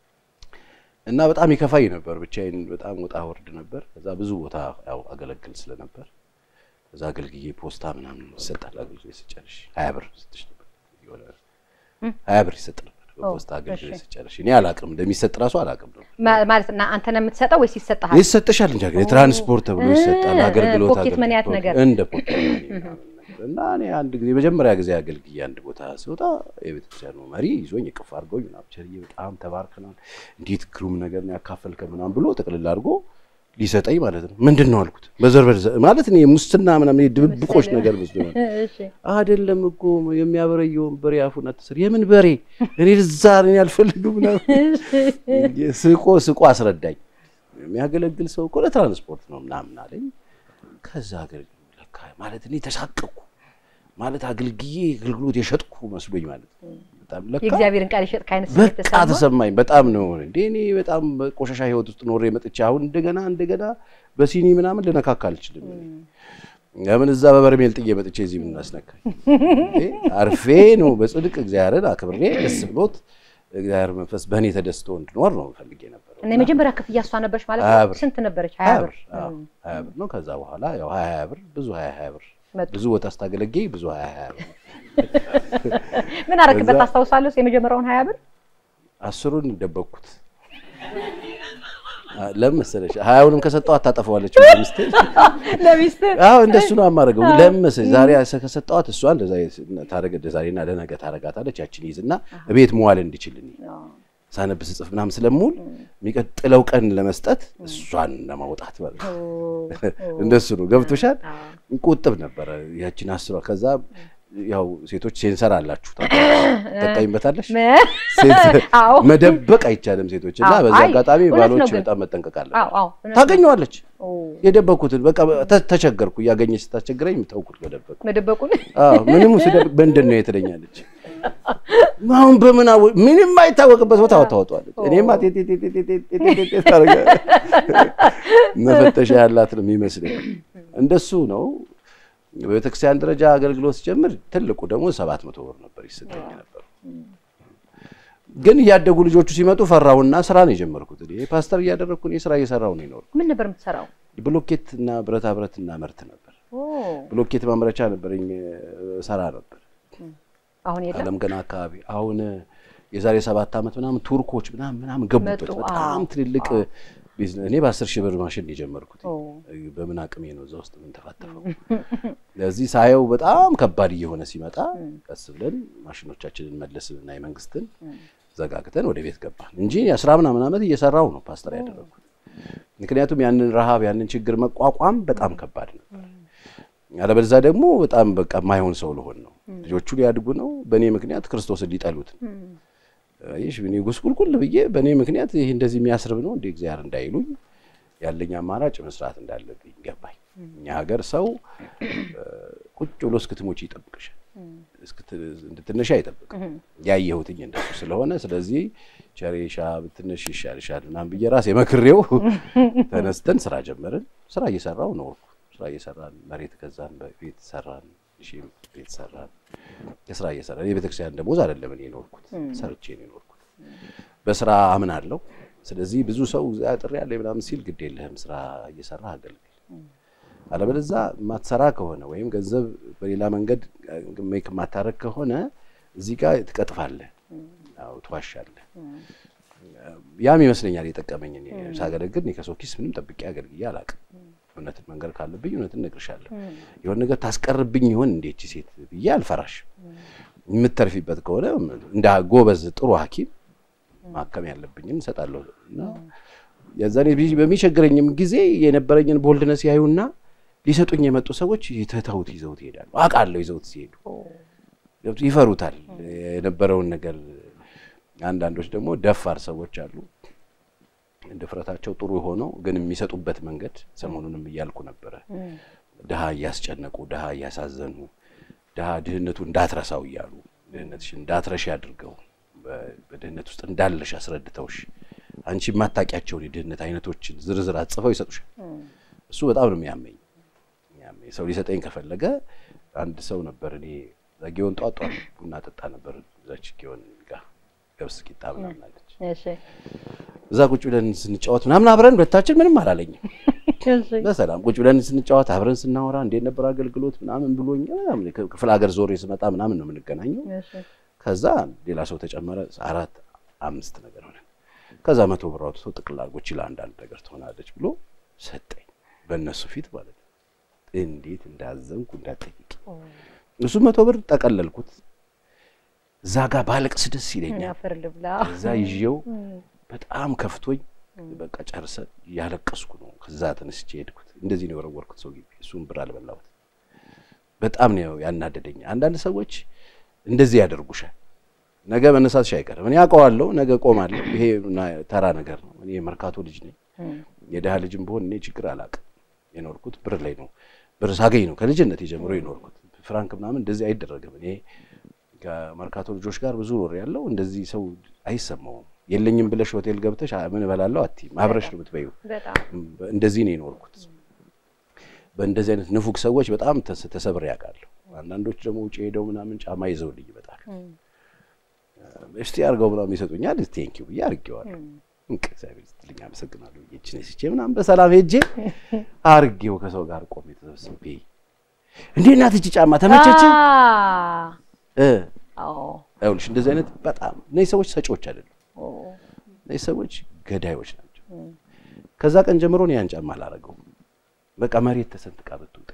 እና በጣም ይከፋኝ ነበር። ብቻዬን በጣም ወጣ ወርድ ነበር። ከዛ ብዙ ቦታ ያው አገለግል ስለነበር ከዛ አገልግዬ ፖስታ ምናምን ይሰጣል። አገልግዬ ስጨርሽ ሀያ ብር ስትሽ ነበር የሆነ ሀያ ብር ይሰጥ ነበር በፖስታ አገልግዬ ስጨርሽ። እኔ አላቅም እንደሚሰጥ ራሱ አላቅም ነበር። ማ- ማለት እና አንተ ነው የምትሰጠው ወይስ ይሰጥሃል? ይሰጥሻል እንጂ ሀገር የትራንስፖርት ተብሎ ይሰጣል። እ- አገልግሎት ፖኬት መኒያት አገልግሎት ነገር። እንደ ፖኬት መኒ ምናምን ነገር እና እኔ አንድ ጊዜ መጀመሪያ ጊዜ አገልግዬ አንድ ቦታ ሲወጣ የቤተክርስቲያኑ መሪ ይዞኝ እቅፍ አድርጎኝ ምናምን ቸርዬ በጣም ተባርከናል፣ እንዴት ግሩም ነገር ነው ያካፈልከ ምናምን ብሎ ጥቅልል አድርጎ ሊሰጠኝ ማለት ነው። ምንድን ነው አልኩት። በዘርበር ማለት እኔ ሙስና ምናምን ይሄ ድብብቆች ነገር መስሎኝ እሺ አይደለም እኮ የሚያበረየውን በሬ አፉን አትስር። የምን በሬ እኔ እዛ እኔ አልፈልግም ምናምን ስቆ ስቆ አስረዳኝ። የሚያገለግል ሰው እኮ ለትራንስፖርት ነው ምናምን አለኝ። ከዛ አገልግሎት ለካ ማለት እኔ ተሳቀቅኩ ማለት አገልግዬ አገልግሎት የሸጥኩ መስሎኝ ማለት ነው። በጣም ለካ የእግዚአብሔርን ቃል የሸጥክ አይነት ስሜት በቃ ተሰማ? ተሰማኝ። በጣም ነው እንዴ እኔ በጣም በቆሻሻ ህይወት ውስጥ ኖሬ መጥቼ አሁን እንደገና እንደገና በሲኒ ምናምን ልነካካ አልችልም። ለምን እዛ በበርሜል ጥዬ መጥቼ እዚህ ምን አስነካኝ? እንዴ አርፌ ነው በጽድቅ እግዚአብሔርን አክብሬ ደስ ብሎት እግዚአብሔር መንፈስ በእኔ ተደስቶ እንድኖር ነው ፈልጌ ነበረው። እና የመጀመሪያ ክፍያ እሷ ነበረች ማለት ሀያ ነው? ብር። ስንት ነበረች? ሀያ ብር አዎ፣ ሀያ ብር ነው። ከዛ በኋላ ያው ሀያ ሀያ ብር ብዙ ሀያ ሀያ ብር መጡ። ብዙ ቦታ ስታገለግይ ብዙ ሀያ ሀያ ብር ምን አረክበት ከዛ- ታስታውሳለህ? የመጀመሪያውን ሀያ ብር አስሩን ደበቅኩት። አ- ለምን መሰለሽ ሀያውንም ከሰጠው አታጠፈዋለች ሚስቴ ለሚስት አዎ እንደሱ ነው የማደርገው። ለምን መሰለሽ ዛሬ ከሰጠዋት እሷ እንደዛ ታረገ ዛሬና ለነገ ታረጋታለች። ያችን ይዝና ቤት መዋል እንዲችል እኔ ሳነብ ስጽፍ ምናምን ስለምውል የሚቀጥለው ቀን ለመስጠት እሷን ለማውጣት ማለት ነው። እንደሱ ነው። ገብቶሻል? ቁጥብ ነበረ ያችን አስሯ። ከዛ ያው ሴቶች ሴንሰር አላችሁ ትጠቀሚበታለሽ። ሴት- አዎ መደበቅ አይቻልም ሴቶች እና አዎ። በዚህ አይ፣ አጋጣሚ እውነት ነው ባሎች ግን። በጣም መጠንቀቅ አዎ አለባቸው። አዎ እውነት ነው። ታገኘዋለች ኦ፣ የደበኩትን በቃ ተ- ተቸገርኩ። እያገኘች ስታስቸግረኝ ተውኩት መደበቅ። መደበቁን አዎ ምንም ስደብቅ ምንድን ነው የትለኛለች። አሁን በምን አወ- ምንም አይታወቅበት ቦታ ታወጣዋለች። እኔማ ቴ- ቴ- ቴ- ቴ- ቴ- ቴ- ቴ- ቴ- ቴ- ታደርጋ መፈተሻ ያላት ነው የሚመስለኝ። እንደሱ ነው። በቤተክርስቲያን ደረጃ አገልግሎት ሲጀምር ትልቁ ደግሞ ሰባት መቶ ብር ነበር ይሰጠኝ ነበር። ግን እያደጉ ልጆቹ ሲመጡ ፈራሁና ስራ ነው የጀመርኩት። እኔ ፓስተር እያደረግኩ እኔ ስራ እየሰራሁ ነው የኖርኩት። ምን ነበር የምትሰራው? ብሎኬት እና ብረታ ብረት እና መርት ነበር። ኦ፣ ብሎኬት ማምረቻ ነበረኝ፣ ሰራ ነበር አሁን የለም። አለም ገና አካባቢ። አሁን የዛሬ ሰባት ዓመት ምናምን ቱርኮች ምናምን ምናምን ገቡበት። መጡ። በጣም አዎ። ትልልቅ ቢዝነስ። እኔ በአስር ሺህ ብር ማሽን ነው የጀመርኩት። ኦ፣ በምን አቅሜ ነው እዛ ውስጥ ምን ተፋተፈው። ለዚህ ሳየው በጣም ከባድ እየሆነ ሲመጣ ቀስ ብለን ማሽኖቻችንን መለስንና የመንግስትን ዘጋግተን ወደ ቤት ገባን እንጂ የአስራ ምናምን ዓመት እየሰራው ነው ፓስተር ያደረግኩት። ምክንያቱም ያንን ረሃብ ያንን ችግር መቋቋም በጣም ከባድ ነበር። አለበለዚያ ደግሞ በጣም በቃ የማይሆን ሰው ልሆን ነው። ልጆቹ ሊያድጉ ነው። በእኔ ምክንያት ክርስቶስን ሊጠሉት ነው። ይሽ እኔ ጉስቁልቁል ብዬ በእኔ ምክንያት ይህ እንደዚህ የሚያስርብ ነው እንደ እግዚአብሔር እንዳይሉኝ ያለኝ አማራጭ መስራት እንዳለብኝ ገባኝ። እኛ ሀገር ሰው እ፣ ቁጭ ብሎ እስክትሞች ይጠብቅሻል፣ እስክት- እንድትነሺ አይጠብቅም። ያየሁትኝ እንደሱ ስለሆነ ስለዚህ ቸሬሻ ብትነሽ ይሻልሻል ምናምን ብዬ ራሴ መክሬው ተነስተን ስራ ጀመርን። ስራ እየሰራው ነው ስራ እየሰራን መሬት ገዛን፣ ቤት ሰራን፣ ሺም ቤት ሰራን። የስራ እየሰራን የቤተክርስቲያን ደሞዝ አይደለም እኔ የኖርኩት ሰርቼ ነው የኖርኩት። በስራ አምናለሁ። ስለዚህ ብዙ ሰው ጥሪ ያለ ምናምን ሲል ግድ የለህም ስራ እየሰራ አገልግል። አለበለዛ የማትሰራ ከሆነ ወይም ገንዘብ በሌላ መንገድ ሜክ የማታረግ ከሆነ እዚህ ጋር ትቀጥፋለህ፣ ያው ትዋሻለህ። ያም ይመስለኛል የጠቀመኝ እኔ ሳገለግል እኔ ከሰው ኪስ ምንም ጠብቄ አገልግዬ አላውቅም። እውነትን መንገር ካለብኝ እውነትን እነግርሻለሁ። የሆነ ነገር ታስቀርብኝ ይሆን እንዴች ሴት ብዬ አልፈራሽም። የምተርፊበት ከሆነ እንደ ጎበዝ ጥሩ ሐኪም ማከም ያለብኝን እሰጣለሁ እና የዛኔ በሚቸግረኝም ጊዜ የነበረኝን ቦልድነስ ያዩና ሊሰጡኝ የመጡ ሰዎች ትተውት ይዘውት ይሄዳሉ። አውቃለሁ ይዘውት ሲሄዱ ይፈሩታል የነበረውን ነገር። አንዳንዶች ደግሞ ደፋር ሰዎች አሉ። ድፍረታቸው ጥሩ ሆነው ግን የሚሰጡበት መንገድ ሰሞኑንም እያልኩ ነበረ። ድሃ እያስጨነቁ፣ ድሃ እያሳዘኑ፣ ድሃ ድህነቱ እንዳትረሳው እያሉ ድህነትሽ እንዳትረሽ አድርገው በድህነት ውስጥ እንዳለሽ አስረድተውሽ አንቺ የማታውቂያቸውን የድህነት አይነቶችን ዝርዝር አጽፈው ይሰጡሻል። እሱ በጣም ነው የሚያመኝ። ሰው ሊሰጠኝ ከፈለገ አንድ ሰው ነበር እኔ ጊዮን ጧት ጧት ቡና ጠጣ ነበር እዛች ጊዮን ጋር ገብስ ቂጣ ምናምን አለች። እዛ ቁጭ ብለን ስንጫወት ምናምን አብረን ሁለታችን ምንም አላለኝም። በሰላም ቁጭ ብለን ስንጫወት አብረን ስናወራ እንዴት ነበር አገልግሎት ምናምን ብሎኝ ክፍለ ሀገር ዞሬ ስመጣ ምናምን ነው የምንገናኘው። ከዛ ሌላ ሰው ተጨመረ፣ አራት አምስት ነገር ሆነ። ከዛ መቶ ብር አውጥቶ ጥቅል አድርጎ ችላ አንዳንድ ነገር ትሆናለች ብሎ ሰጠኝ፣ በእነሱ ፊት ማለት ነው። እንዴት እንዳዘንኩ እንዳጠይቅ እሱ መቶ ብር ጠቀለልኩት። እዛ ጋር ባለቅስ ደስ ይለኛል። እዛ ይዤው በጣም ከፍቶኝ በቃ ጨርሰን እያለቀስኩ ነው። ከዛ ተነስቼ ሄድኩት። እንደዚህ ነው የወረወርኩት ሰው ግቢ። እሱም ብር አልበላሁት። በጣም ነው ያናደደኝ። አንዳንድ ሰዎች እንደዚህ ያደርጉሻል። ነገ መነሳትሽ አይቀርም። እኔ አውቀዋለሁ። ነገ ቆማለሁ። ይሄ ተራ ነገር ነው። እኔ የመርካቶ ልጅ ነኝ። የድሃ ልጅም ብሆን እኔ ችግር አላውቅም። የኖርኩት ብር ላይ ነው። ብር ሳገኝ ነው ከልጅነት የጀምሮ የኖርኩት። ፍራንክ ምናምን እንደዚህ አይደረግም። እኔ ከመርካቶ ልጆች ጋር ብዙ ኖር ያለው እንደዚህ ሰው አይሰማውም። የለኝም ብለሽ ሆቴል ገብተሽ ምን እበላለሁ አትይም። አብረሽ ነው የምትበይው። እንደዚህ ነው የኖርኩት። በእንደዚህ አይነት ንፉግ ሰዎች በጣም ተሰብሬ ያውቃለሁ። አንዳንዶች ደግሞ ውጭ ሄደው ምናምን ጫማ ይዘውልኝ ይመጣሉ። እስቲ አድርገው ምናምን ይሰጡኛል። ቴንኪው ብዬ አድርጌዋለሁ። እግዚአብሔር ይስጥልኝ አመሰግናለሁ። ይችን ስቼ ምናምን በሰላም ሄጄ አድርጌው ከሰው ጋር ቆሜ ተሰብስቤ እንዴት ናት እቺ ጫማ ተመቸችን? ይኸውልሽ እንደዚህ አይነት በጣም እነዚህ ሰዎች ሰጪዎች አይደሉም። እነዚህ ሰዎች ገዳዮች ናቸው። ከዛ ቀን ጀምሮ ነው ያን ጫማ አላረገውም። በቃ መሬት ተሰንጥቃ ብትውጠኝ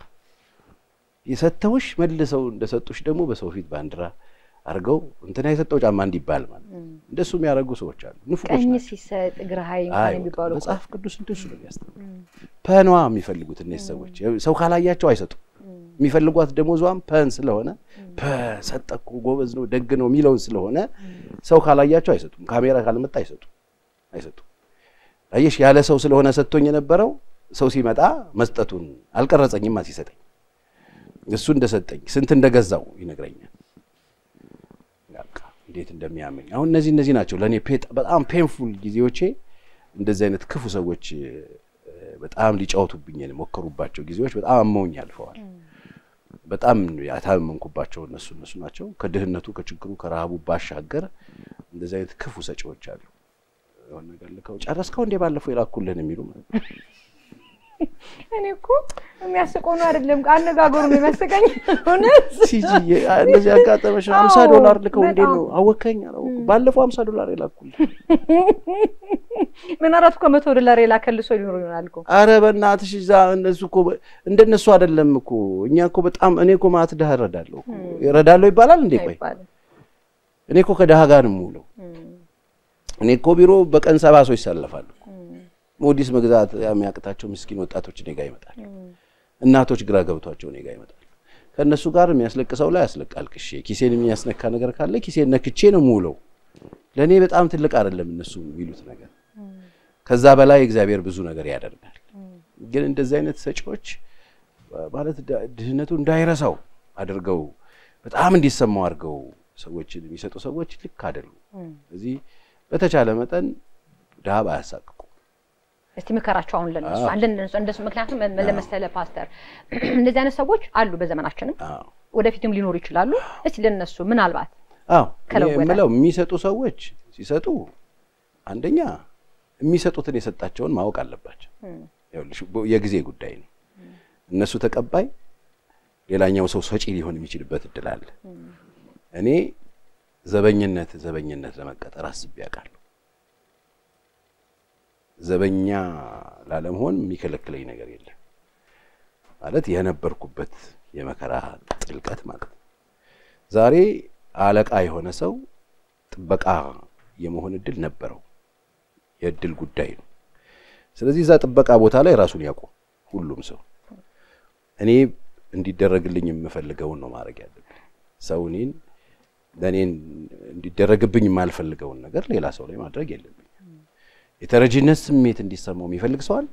የሰተውሽ መልሰው እንደሰጡሽ ደግሞ በሰው ፊት ባንዲራ አድርገው እንትና የሰጠው ጫማ እንዲባል ማለት እንደሱ የሚያደርጉ ሰዎች አሉ። ንፉቆች ቀኝ ናቸው። ሲሰጥ ግራሃይ እንኳን የሚባሉ እኮ። መጽሐፍ ቅዱስ እንደሱ ነው የሚያስተምረው። ፐኗ የሚፈልጉት እነዚህ ሰዎች ሰው ካላያቸው አይሰጡም። የሚፈልጓት ደሞዟም ፐን ስለሆነ ሰጠ እኮ ጎበዝ ነው ደግ ነው የሚለውን ስለሆነ ሰው ካላያቸው አይሰጡም። ካሜራ ካልመጣ አይሰጡም አይሰጡም። አየሽ ያለ ሰው ስለሆነ ሰጥቶኝ የነበረው ሰው ሲመጣ መስጠቱን አልቀረጸኝማ ሲሰጠኝ እሱ እንደሰጠኝ ስንት እንደገዛው ይነግረኛል። በቃ እንዴት እንደሚያመኝ አሁን እነዚህ እነዚህ ናቸው ለእኔ በጣም ፔንፉል ጊዜዎቼ። እንደዚህ አይነት ክፉ ሰዎች በጣም ሊጫወቱብኝ የሞከሩባቸው ጊዜዎች በጣም አመውኝ አልፈዋል። በጣም ያታመንኩባቸው እነሱ እነሱ ናቸው። ከድህነቱ ከችግሩ ከረሃቡ ባሻገር እንደዚህ አይነት ክፉ ሰጪዎች አሉ። የሆነ ነገር ልከው ጨረስከው እንዴ ባለፈው የላኩልህን የሚሉ ማለት ነው። እኔ እኮ የሚያስቀው ነው አይደለም፣ አነጋገሩ ነው የሚያስቀኝ። እውነት ሲጂ እንደዚህ ያጋጠመሽ ሀምሳ ዶላር ልከው እንዴት ነው አወከኝ? አላወኩም። ባለፈው ሀምሳ ዶላር የላኩልህ ምናልባት እኮ መቶ ዶላር የላከልህ ሰው ሊኖር ይሆናል እኮ። አረ በእናትሽ እዛ እነሱ እኮ እንደነሱ አይደለም እኮ እኛ እኮ በጣም እኔ እኮ ማለት ድሀ እረዳለሁ እኮ እረዳለሁ ይባላል እንዴ? ቆይ አይባልም። እኔ እኮ ከድሀ ጋር ነው የምውለው። እኔ እኮ ቢሮ በቀን ሰባ ሰው ይሰለፋሉ። ሞዲስ መግዛት የሚያቅታቸው ምስኪን ወጣቶች እኔ ጋር ይመጣል። እናቶች ግራ ገብቷቸው እኔ ጋር ይመጣል። ከእነሱ ጋር የሚያስለቅሰው ላይ ያስለቃልቅሼ ኪሴን የሚያስነካ ነገር ካለ ኪሴን ነክቼ ነው የምውለው። ለእኔ በጣም ትልቅ አይደለም እነሱ የሚሉት ነገር። ከዛ በላይ እግዚአብሔር ብዙ ነገር ያደርጋል። ግን እንደዚህ አይነት ሰጪዎች ማለት ድህነቱ እንዳይረሳው አድርገው በጣም እንዲሰማው አድርገው ሰዎችን የሚሰጡ ሰዎች ልክ አይደሉም። እዚህ በተቻለ መጠን ድሀ ባያሳቅቁ እስቲ ምከራቸው አሁን ለነሱ አንድ እንደሱ ምክንያቱም ለመሰለ ፓስተር እንደዚህ አይነት ሰዎች አሉ በዘመናችንም ወደፊትም ሊኖሩ ይችላሉ። እስቲ ለነሱ ምናልባት አዎ የምለው የሚሰጡ ሰዎች ሲሰጡ አንደኛ የሚሰጡትን የሰጣቸውን ማወቅ አለባቸው። የጊዜ ጉዳይ ነው። እነሱ ተቀባይ፣ ሌላኛው ሰው ሰጪ ሊሆን የሚችልበት እድል አለ። እኔ ዘበኝነት ዘበኝነት ለመቀጠር አስቤ አውቃለሁ። ዘበኛ ላለመሆን የሚከለክለኝ ነገር የለም። ማለት የነበርኩበት የመከራ ጥልቀት ማለት ነው። ዛሬ አለቃ የሆነ ሰው ጥበቃ የመሆን እድል ነበረው። የእድል ጉዳይ ነው። ስለዚህ እዛ ጥበቃ ቦታ ላይ ራሱን ያውቁ ሁሉም ሰው እኔ እንዲደረግልኝ የምፈልገውን ነው ማድረግ ያለብኝ። ሰው እኔን ለእኔን እንዲደረግብኝ የማልፈልገውን ነገር ሌላ ሰው ላይ ማድረግ የለብኝ። የተረጂነት ስሜት እንዲሰማው የሚፈልግ ሰዋል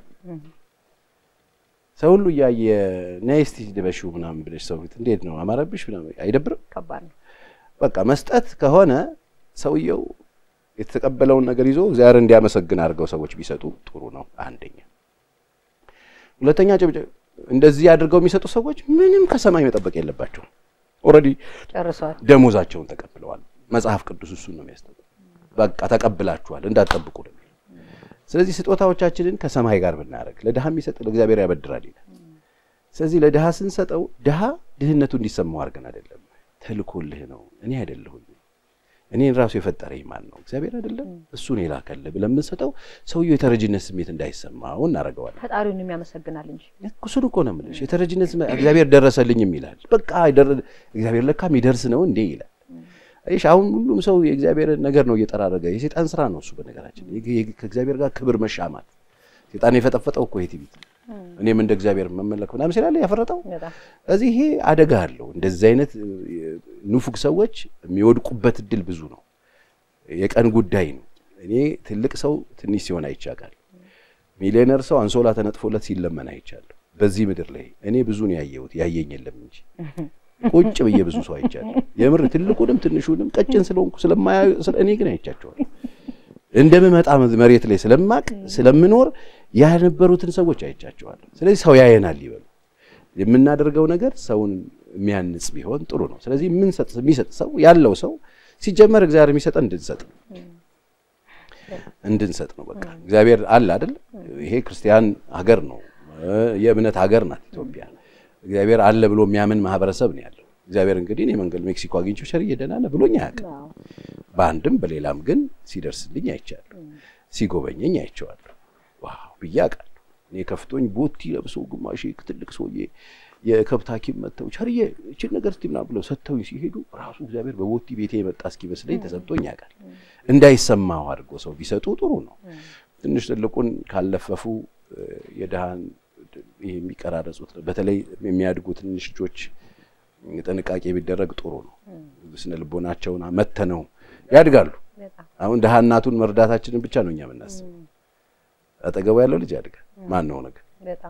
ሰው ሁሉ እያየ ነይ እስቲ ልበሺው ምናምን ብለሽ ሰው ፊት እንዴት ነው አማረብሽ ምናምን አይደብርም? ከባድ ነው። በቃ መስጠት ከሆነ ሰውየው የተቀበለውን ነገር ይዞ እግዚአብሔር እንዲያመሰግን አድርገው ሰዎች ቢሰጡ ጥሩ ነው። አንደኛ። ሁለተኛ እንደዚህ አድርገው የሚሰጡ ሰዎች ምንም ከሰማይ መጠበቅ የለባቸውም። ኦልሬዲ ጨርሷል። ደሞዛቸውን ተቀብለዋል። መጽሐፍ ቅዱስ እሱን ነው የሚያስጠው። በቃ ተቀብላችኋል እንዳትጠብቁ ነው። ስለዚህ ስጦታዎቻችንን ከሰማይ ጋር ብናደርግ ለድሃ የሚሰጥ ለእግዚአብሔር ያበድራል ይላል። ስለዚህ ለድሃ ስንሰጠው ድሃ ድህነቱ እንዲሰማው አድርገን አይደለም፣ ተልኮልህ ነው። እኔ አይደለሁኝ እኔን ራሱ የፈጠረኝ ማን ነው? እግዚአብሔር አይደለም? እሱን የላከልህ ብለን የምንሰጠው ሰውየው የተረጅነት ስሜት እንዳይሰማው እናደርገዋለን። ፈጣሪውን የሚያመሰግናል እንጂ እሱን እኮ ነው የምልሽ። የተረጅነት ስሜት እግዚአብሔር ደረሰልኝም ይላል። በቃ እግዚአብሔር ለካ የሚደርስ ነው እንዴ ይላል። አይሽ አሁን ሁሉም ሰው የእግዚአብሔርን ነገር ነው እየጠራረገ የሴጣን ስራ ነው እሱ። በነገራችን ከእግዚአብሔር ጋር ክብር መሻማት ሴጣን የፈጠፈጠው እኮ የትዕቢት እኔም እንደ እግዚአብሔር መመለክ ምናምን ስላለ ያፈረጠው እዚህ ይሄ አደጋ አለው። እንደዚህ አይነት ንፉግ ሰዎች የሚወድቁበት እድል ብዙ ነው። የቀን ጉዳይ ነው። እኔ ትልቅ ሰው ትንሽ ሲሆን አይቻቃል። ሚሊዮነር ሰው አንሶላ ተነጥፎለት ሲለመን አይቻለሁ። በዚህ ምድር ላይ እኔ ብዙ ነው ያየሁት፣ ያየኝ የለም እንጂ ቁጭ ብዬ ብዙ ሰው አይቻለሁ። የምር ትልቁንም ትንሹንም ቀጭን ስለሆንኩ ስለማያዩ እኔ ግን አይቻቸዋለሁ። እንደምመጣ መሬት ላይ ስለማቅ ስለምኖር ያነበሩትን ሰዎች አይቻቸዋለሁ። ስለዚህ ሰው ያየናል ይበሉ። የምናደርገው ነገር ሰውን የሚያንጽ ቢሆን ጥሩ ነው። ስለዚህ የምንሰጥ የሚሰጥ ሰው ያለው ሰው ሲጀመር እግዚአብሔር የሚሰጠን እንድንሰጥ እንድንሰጥ ነው። በቃ እግዚአብሔር አለ አይደል? ይሄ ክርስቲያን ሀገር ነው፣ የእምነት ሀገር ናት ኢትዮጵያ። እግዚአብሔር አለ ብሎ የሚያምን ማህበረሰብ ነው ያለው። እግዚአብሔር እንግዲህ እኔ መንገድ ሜክሲኮ አግኝቼው ሸርዬ ደህና ነህ ብሎኝ አያውቅም። በአንድም በሌላም ግን ሲደርስልኝ አይቻለሁ፣ ሲጎበኘኝ አይቼዋለሁ። ዋው ብዬ አውቃለሁ። እኔ ከፍቶኝ ቦቲ ለብሶ ግማሽ ትልቅ ሰውዬ የከብት ሐኪም መጥተው ቸርዬ እችን ነገር እስቲ ምናምን ብለው ሰጥተውኝ ሲሄዱ ራሱ እግዚአብሔር በቦቲ ቤቴ የመጣ እስኪመስለኝ ተሰምቶኝ ያውቃል። እንዳይሰማው አድርጎ ሰው ቢሰጡ ጥሩ ነው። ትንሽ ትልቁን ካለፈፉ የድሃን ይሄ የሚቀራረጹት በተለይ የሚያድጉ ትንሽ ልጆች ጥንቃቄ ቢደረግ ጥሩ ነው። ስነ ልቦናቸውን መተነው ያድጋሉ። አሁን ድሃ እናቱን መርዳታችንን ብቻ ነው እኛ የምናስበው። አጠገቡ ያለው ልጅ ያድጋል። ማን ነው ነገር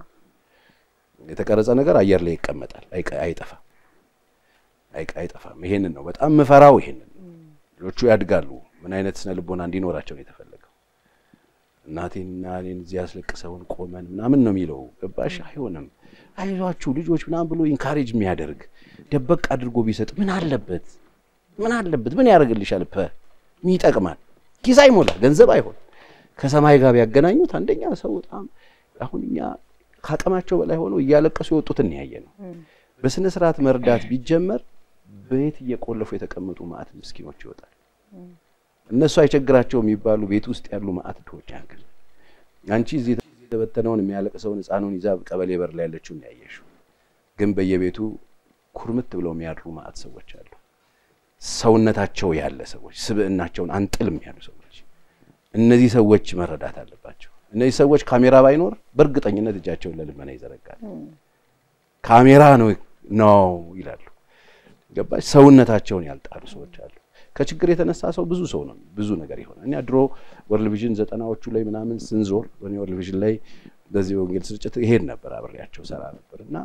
የተቀረጸ ነገር አየር ላይ ይቀመጣል፣ አይጠፋም፣ አይጠፋም። ይሄንን ነው በጣም ምፈራው። ይሄንን ልጆቹ ያድጋሉ። ምን አይነት ስነ ልቦና እንዲኖራቸው ነው የተፈለገው? እናቴንና እኔን እዚህ ያስለቅሰውን ቆመን ምናምን ነው የሚለው። ገባሽ? አይሆንም። አይዟችሁ ልጆች ምናምን ብሎ ኢንካሬጅ የሚያደርግ ደበቅ አድርጎ ቢሰጥ ምን አለበት? ምን አለበት? ምን ያደርግልሻል? ፐ ይጠቅማል። ኪስ አይሞላ፣ ገንዘብ አይሆን ከሰማይ ጋር ቢያገናኙት አንደኛ ሰው በጣም አሁን እኛ ከአቅማቸው በላይ ሆነው እያለቀሱ የወጡትን ያየ ነው። በስነ ስርዓት መርዳት ቢጀመር ቤት እየቆለፉ የተቀመጡ ማዕት ምስኪኖች ይወጣል። እነሱ አይቸግራቸው የሚባሉ ቤት ውስጥ ያሉ ማዕት ድሆች ያክል አንቺ እዚህ የተበተነውን የሚያለቅሰውን ሕፃኑን ይዛ ቀበሌ በር ላይ ያለችውን ያየሽው፣ ግን በየቤቱ ኩርምት ብለው የሚያድሩ ማዕት ሰዎች አሉ። ሰውነታቸው ያለ ሰዎች፣ ስብዕናቸውን አንጥልም ያሉ ሰዎች እነዚህ ሰዎች መረዳት አለባቸው። እነዚህ ሰዎች ካሜራ ባይኖር በእርግጠኝነት እጃቸውን ለልመና ይዘረጋል። ካሜራ ነው ነው ይላሉ። ገባች? ሰውነታቸውን ያልጣሉ ሰዎች አሉ። ከችግር የተነሳ ሰው ብዙ ሰው ነው ብዙ ነገር ይሆናል። እኛ ድሮ ወርልድ ቪዥን ዘጠናዎቹ ላይ ምናምን ስንዞር ወኔ ወርልድ ቪዥን ላይ በዚህ ወንጌል ስርጭት ይሄድ ነበር፣ አብሬያቸው ሰራ ነበር እና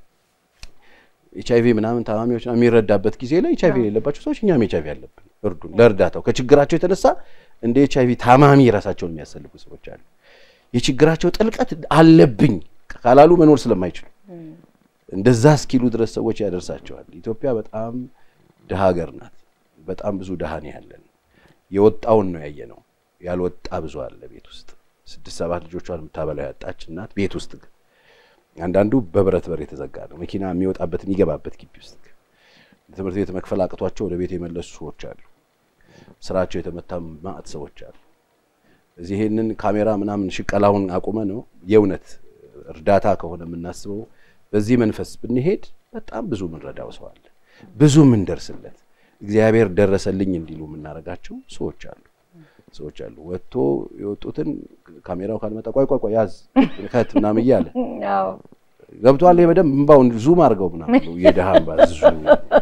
ኤች አይቪ ምናምን ታማሚዎች የሚረዳበት ጊዜ ላይ ኤች አይቪ የሌለባቸው ሰዎች እኛም ኤች አይቪ አለብን እርዱን። ለእርዳታው ከችግራቸው የተነሳ እንደ ኤች አይቪ ታማሚ ራሳቸውን የሚያሰልፉ ሰዎች አሉ። የችግራቸው ጥልቀት አለብኝ ካላሉ መኖር ስለማይችሉ እንደዛ እስኪሉ ድረስ ሰዎች ያደርሳቸዋል። ኢትዮጵያ በጣም ድሃ ሀገር ናት። በጣም ብዙ ድሃ ነው ያለን። የወጣውን ነው ያየ ነው። ያልወጣ ብዙ አለ ቤት ውስጥ ስድስት ሰባት ልጆቿን የምታበላው ያጣች እናት ቤት ውስጥ ግን አንዳንዱ በብረት በር የተዘጋ ነው። መኪና የሚወጣበት የሚገባበት ግቢ ውስጥ ትምህርት ቤት መክፈል አቅቷቸው ወደ ቤት የመለሱ ሰዎች አሉ። ስራቸው የተመታ ማዕት ሰዎች አሉ። እዚህ ይሄንን ካሜራ ምናምን ሽቀላውን አቁመ ነው የእውነት እርዳታ ከሆነ የምናስበው በዚህ መንፈስ ብንሄድ በጣም ብዙ ምንረዳው ሰው አለ፣ ብዙ ምንደርስለት እግዚአብሔር ደረሰልኝ እንዲሉ የምናደርጋቸው ሰዎች አሉ ሰዎች አሉ። ወጥቶ የወጡትን ካሜራው ካልመጣ ቆይ ቆይ ቆይ ያዝ ከት ምናምን እያለ ገብቷል። ይሄ በደንብ እምባውን ዙም አድርገው ምናምን ብሎ የድሃ እምባ ዙም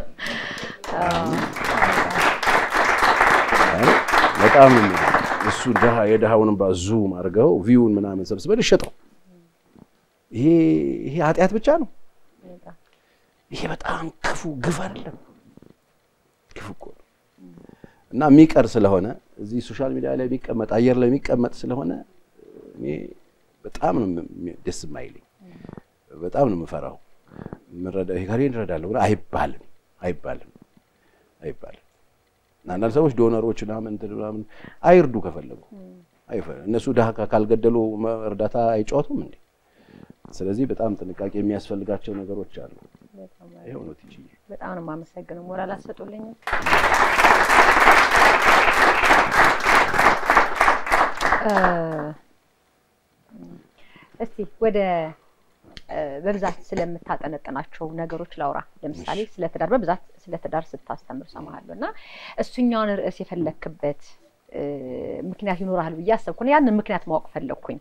በጣም እሱ ድሃ የድሃውን እምባ ዙም አድርገው ቪውን ምናምን ሰብስበን እሸጠው። ይሄ ይሄ ኃጢአት ብቻ ነው። ይሄ በጣም ክፉ ግፍ አይደለም፣ ክፉ እኮ ነው። እና የሚቀር ስለሆነ እዚህ ሶሻል ሚዲያ ላይ የሚቀመጥ አየር ላይ የሚቀመጥ ስለሆነ እኔ በጣም ነው ደስ የማይለኝ፣ በጣም ነው የምፈራው። ምረዳ ከሬ እንረዳለሁ አይባልም፣ አይባልም፣ አይባልም። እና አንዳንድ ሰዎች ዶነሮች ምናምን እንትን ምናምን አይርዱ ከፈለጉ እነሱ ድሃ ካልገደሉ እርዳታ አይጫወቱም እንዴ? ስለዚህ በጣም ጥንቃቄ የሚያስፈልጋቸው ነገሮች አሉ። ይኸው ነው ትችይ። በጣም ነው የማመሰግነው። ሞራል አሰጡልኝም። እስቲ ወደ በብዛት ስለምታጠነጥናቸው ነገሮች ላውራ። ለምሳሌ ስለ ትዳር በብዛት ስለ ትዳር ስታስተምር ሰማሃለሁ እና እሱኛውን ርዕስ የፈለክበት ምክንያት ይኖርሃል ብዬ አሰብኩ። ያንን ምክንያት ማወቅ ፈለግኩኝ።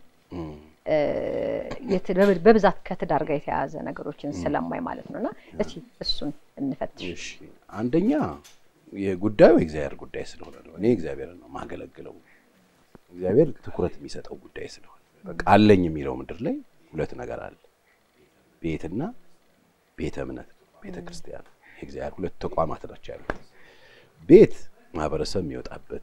በብዛት ከትዳር ጋር የተያያዘ ነገሮችን ስለማይ ማለት ነው እና እስኪ እሱን እንፈትሽ። አንደኛ የጉዳዩ የእግዚአብሔር ጉዳይ ስለሆነ ነው። እኔ እግዚአብሔርን ነው ማገለግለው። እግዚአብሔር ትኩረት የሚሰጠው ጉዳይ ስለሆነ በቃ አለኝ የሚለው ምድር ላይ ሁለት ነገር አለ፣ ቤትና ቤተ እምነት፣ ቤተ ክርስቲያን። የእግዚአብሔር ሁለት ተቋማት ናቸው ያሉት። ቤት ማህበረሰብ የሚወጣበት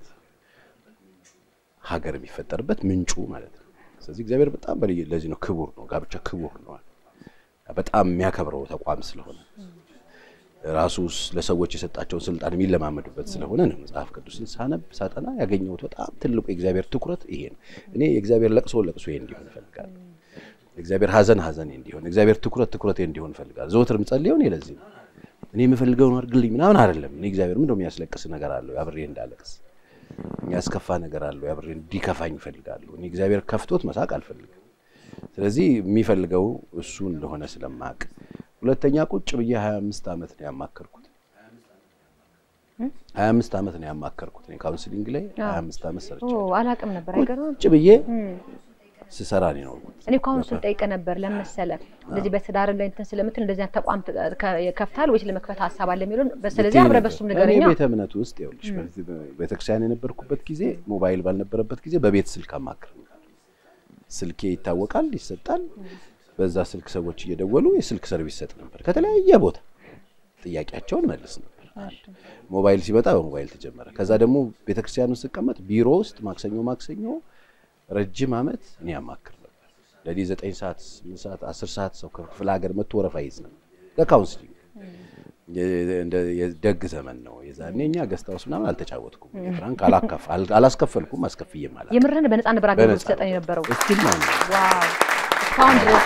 ሀገር የሚፈጠርበት ምንጩ ማለት ነው። ስለዚህ እግዚአብሔር በጣም በልዩ ለዚህ ነው ክቡር ነው። ጋብቻ ክቡር ነው። በጣም የሚያከብረው ተቋም ስለሆነ ራሱ ለሰዎች የሰጣቸውን ስልጣን የሚለማመዱበት ስለሆነ ነው። መጽሐፍ ቅዱስን ሳነብ ሳጠና ያገኘሁት በጣም ትልቁ የእግዚአብሔር ትኩረት ይሄ ነው። እኔ የእግዚአብሔር ለቅሶ ለቅሶ እንዲሆን እፈልጋለሁ። የእግዚአብሔር ሐዘን ሐዘኔ እንዲሆን፣ የእግዚአብሔር ትኩረት ትኩረቴ እንዲሆን እፈልጋለሁ። ዘወትር ምጸልየው እኔ ለዚህ ነው። እኔ የምፈልገውን አድርግልኝ ምናምን አይደለም። እኔ እግዚአብሔር ምንድነው የሚያስለቅስ ነገር አለው አብሬ እንዳለቅስ የሚያስከፋ ነገር አለው አብሬ እንዲከፋኝ እፈልጋለሁ። እኔ እግዚአብሔር ከፍቶት መሳቅ አልፈልግም። ስለዚህ የሚፈልገው እሱ እንደሆነ ስለማቅ ሁለተኛ ቁጭ ብዬ ሀያ አምስት ዓመት ነው ያማከርኩት። ሀያ አምስት ዓመት ነው ያማከርኩት እኔ ካውንስሊንግ ላይ ሀያ አምስት ዓመት ሰርቻለሁ። አላውቅም ነበር። አይገርምም? ቁጭ ብዬ ስሰራ ነው የኖርኩት። እኔ እኮ አሁን እሱን ጠይቀህ ነበር ለመሰለ እንደዚህ በትዳር ላይ እንትን ስለምትል እንደዚህ አይነት ተቋም ከፍታል ወይስ ለመክፈት ሀሳብ አለ የሚለውን ስለዚህ አብረህ በሱም ንገረኛ። እኔ ቤተ እምነቱ ውስጥ ይኸውልሽ ቤተክርስቲያን የነበርኩበት ጊዜ ሞባይል ባልነበረበት ጊዜ በቤት ስልክ አማክር ስልኬ ይታወቃል፣ ይሰጣል። በዛ ስልክ ሰዎች እየደወሉ የስልክ ሰርቪስ ሰጥ ነበር። ከተለያየ ቦታ ጥያቄያቸውን መልስ ነበር። ሞባይል ሲመጣ በሞባይል ተጀመረ። ከዛ ደግሞ ቤተክርስቲያን ውስጥ ስቀመጥ ቢሮ ውስጥ ማክሰኞ ማክሰኞ ረጅም ዓመት እኔ ያማክር ነበር። ለዚህ ዘጠኝ ሰዓት ስምንት ሰዓት አስር ሰዓት ሰው ከክፍለ ሀገር መጥቶ ወረፋ ይዝ ነበር ለካውንስሊንግ። የደግ ዘመን ነው የዛኔ። እኛ ገስት ሃውስ ምናምን አልተጫወትኩም፣ ፍራንክ አላስከፈልኩም፣ አስከፍዬም አላውቅም። የምርህን በነፃ ነበር አገልግሎት ሰጠን የነበረው እስቲል ነው ዋው እስካሁን ድረስ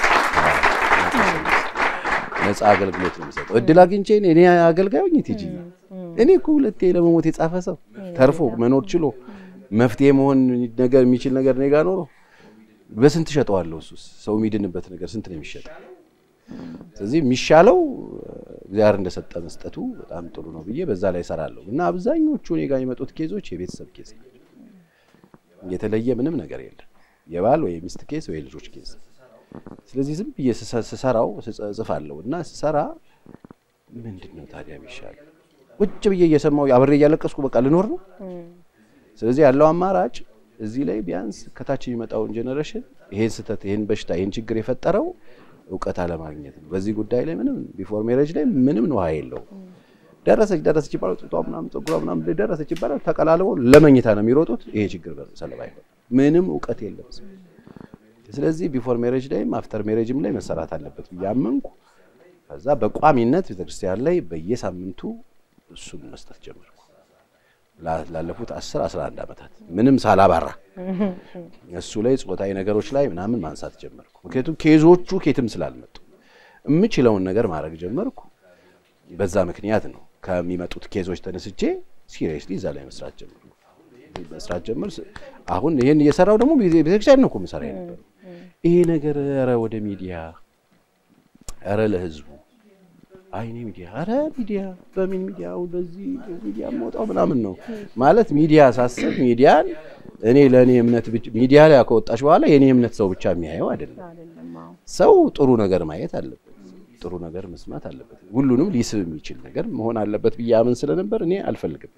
ነፃ አገልግሎት ነው የሚሰጠው። እድል አግኝቼ እኔ አገልጋይ ሆኜ ቲጂ እኔ እኮ ሁለቴ ለመሞት የጻፈ ሰው ተርፎ መኖር ችሎ መፍትሄ መሆን ነገር የሚችል ነገር እኔ ጋር ኖሮ በስንት እሸጠዋለሁ? እሱስ ሰው የሚድንበት ነገር ስንት ነው የሚሸጠው? ስለዚህ የሚሻለው እግዚአብሔር እንደሰጠ መስጠቱ በጣም ጥሩ ነው ብዬ በዛ ላይ እሰራለሁ እና አብዛኞቹ እኔ ጋር የመጡት ኬዞች የቤተሰብ ኬዝ ናቸው። የተለየ ምንም ነገር የለም። የባል ወይ የሚስት ኬዝ ወይ ልጆች ኬዝ ስለዚህ ዝም ብዬ ስሰራው ጽፋለሁ እና ስሰራ ምንድን ነው ታዲያ የሚሻል ቁጭ ብዬ እየሰማሁ አብሬ እያለቀስኩ በቃ ልኖር ነው። ስለዚህ ያለው አማራጭ እዚህ ላይ ቢያንስ ከታች የሚመጣውን ጄኔሬሽን ይሄን ስህተት፣ ይሄን በሽታ፣ ይሄን ችግር የፈጠረው እውቀት አለማግኘት ነው። በዚህ ጉዳይ ላይ ምንም ቢፎር ሜሬጅ ላይ ምንም ነው የለውም። ደረሰች ደረሰች ይባላል፣ ጡቷ ምናምን ፀጉሯ ምናምን ደረሰች ይባላል። ተቀላልበው ለመኝታ ነው የሚሮጡት። ይሄ ችግር ሰለባ ይሆናል። ምንም እውቀት የለም። ስለዚህ ቢፎር ሜሬጅ ላይም አፍተር ሜሬጅም ላይ መሰራት አለበት ብዬ አመንኩ። ከዛ በቋሚነት ቤተክርስቲያን ላይ በየሳምንቱ እሱን መስጠት ጀመርኩ። ላለፉት 10 11 ዓመታት ምንም ሳላባራ እሱ ላይ ጾታዊ ነገሮች ላይ ምናምን ማንሳት ጀመርኩ። ምክንያቱም ኬዞቹ ኬትም ስላልመጡ የምችለውን ነገር ማድረግ ጀመርኩ። በዛ ምክንያት ነው ከሚመጡት ኬዞች ተነስቼ ሲሪየስሊ እዛ ላይ መስራት ጀመርኩ። መስራት ጀምር። አሁን ይሄን እየሰራው ደግሞ ቤተክርስቲያን ነው እኮ የምሰራ የነበረው። ይሄ ነገር ኧረ ወደ ሚዲያ ኧረ ለህዝቡ አይኔ ሚዲያ ኧረ ሚዲያ በምን ሚዲያ በዚህ ሚዲያ የምወጣው ምናምን ነው ማለት ሚዲያ ሳስብ ሚዲያን እኔ ለእኔ እምነት ሚዲያ ላይ ከወጣች በኋላ የእኔ እምነት ሰው ብቻ የሚያየው አይደለም። ሰው ጥሩ ነገር ማየት አለበት፣ ጥሩ ነገር መስማት አለበት፣ ሁሉንም ሊስብ የሚችል ነገር መሆን አለበት ብዬ አምን ስለነበር እኔ አልፈልግም።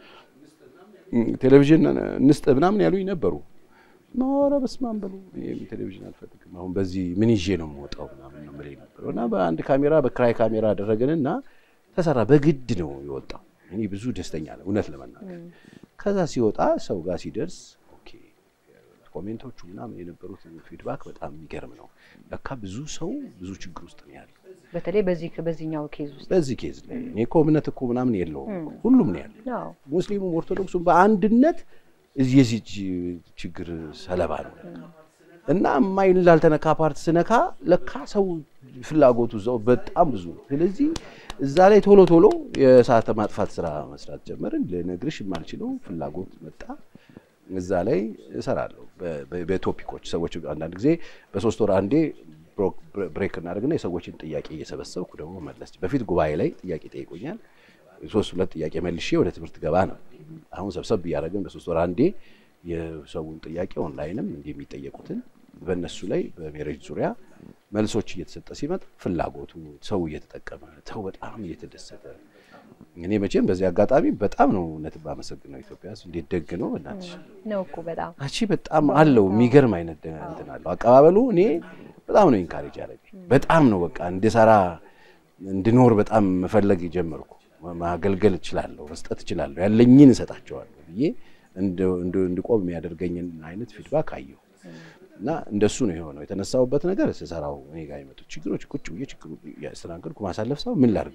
ቴሌቪዥን እንስጥ ምናምን ያሉኝ ነበሩ። ኧረ በስመ አብ በሉ ቴሌቪዥን አልፈልግም። አሁን በዚህ ምን ይዤ ነው የምወጣው ምናምን ነው የምልህ ነበረው እና በአንድ ካሜራ በክራይ ካሜራ አደረግንና ተሰራ። በግድ ነው የወጣው። እኔ ብዙ ደስተኛ ነው እውነት ለመናገር። ከዛ ሲወጣ ሰው ጋር ሲደርስ ኦኬ ኮሜንቶቹ ምናምን የነበሩት ፊድባክ በጣም የሚገርም ነው። ለካ ብዙ ሰው ብዙ ችግር ውስጥ ነው ያለው። በተለይ በዚህ በዚህኛው ኬዝ ውስጥ በዚህ ኬዝ ላይ እኔ እኮ እምነት እኮ ምናምን የለውም ሁሉም ነው ያለው። ሙስሊሙም ኦርቶዶክሱም በአንድነት የዚህ ችግር ሰለባ ነው እና የማይን ላልተነካ ፓርት ስነካ ለካ ሰው ፍላጎቱ እዛው በጣም ብዙ ነው። ስለዚህ እዛ ላይ ቶሎ ቶሎ የእሳተ ማጥፋት ስራ መስራት ጀመርን። ልነግርሽ የማልችለው ፍላጎት መጣ። እዛ ላይ እሰራለሁ በቶፒኮች ሰዎች አንዳንድ ጊዜ በሶስት ወር አንዴ ብሬክ እናደርግና የሰዎችን ጥያቄ እየሰበሰብኩ ደግሞ መለስ። በፊት ጉባኤ ላይ ጥያቄ ጠይቆኛል። ሶስት ሁለት ጥያቄ መልሼ ወደ ትምህርት ገባ ነው። አሁን ሰብሰብ እያደረግን በሶስት ወር አንዴ የሰውን ጥያቄ ኦንላይንም እንዲህ የሚጠየቁትን በእነሱ ላይ በሜሬጅ ዙሪያ መልሶች እየተሰጠ ሲመጣ ፍላጎቱ ሰው እየተጠቀመ ሰው በጣም እየተደሰተ እኔ መቼም በዚህ አጋጣሚ በጣም ነው እውነት ባመሰግነው ኢትዮጵያ ሕዝብ እንዴት ደግ ነው እናትሽ ነው እኮ በጣም አቺ በጣም አለው የሚገርም አይነት እንትን አለው አቀባበሉ እኔ በጣም ነው ኢንካሬጅ ያደረገኝ በጣም ነው በቃ እንድሰራ እንድኖር በጣም መፈለግ ጀመርኩ ማገልገል እችላለሁ መስጠት እችላለሁ ያለኝን እሰጣቸዋለሁ ብዬ እንድቆም የሚያደርገኝን አይነት ፊድባክ አየሁ እና እንደሱ ነው የሆነው የተነሳሁበት ነገር ስሰራው እኔ ጋር የመጡት ችግሮች ቁጭ ብዬ ችግሩ ያስተናገድኩ ማሳለፍ ሰው ምን ላድርግ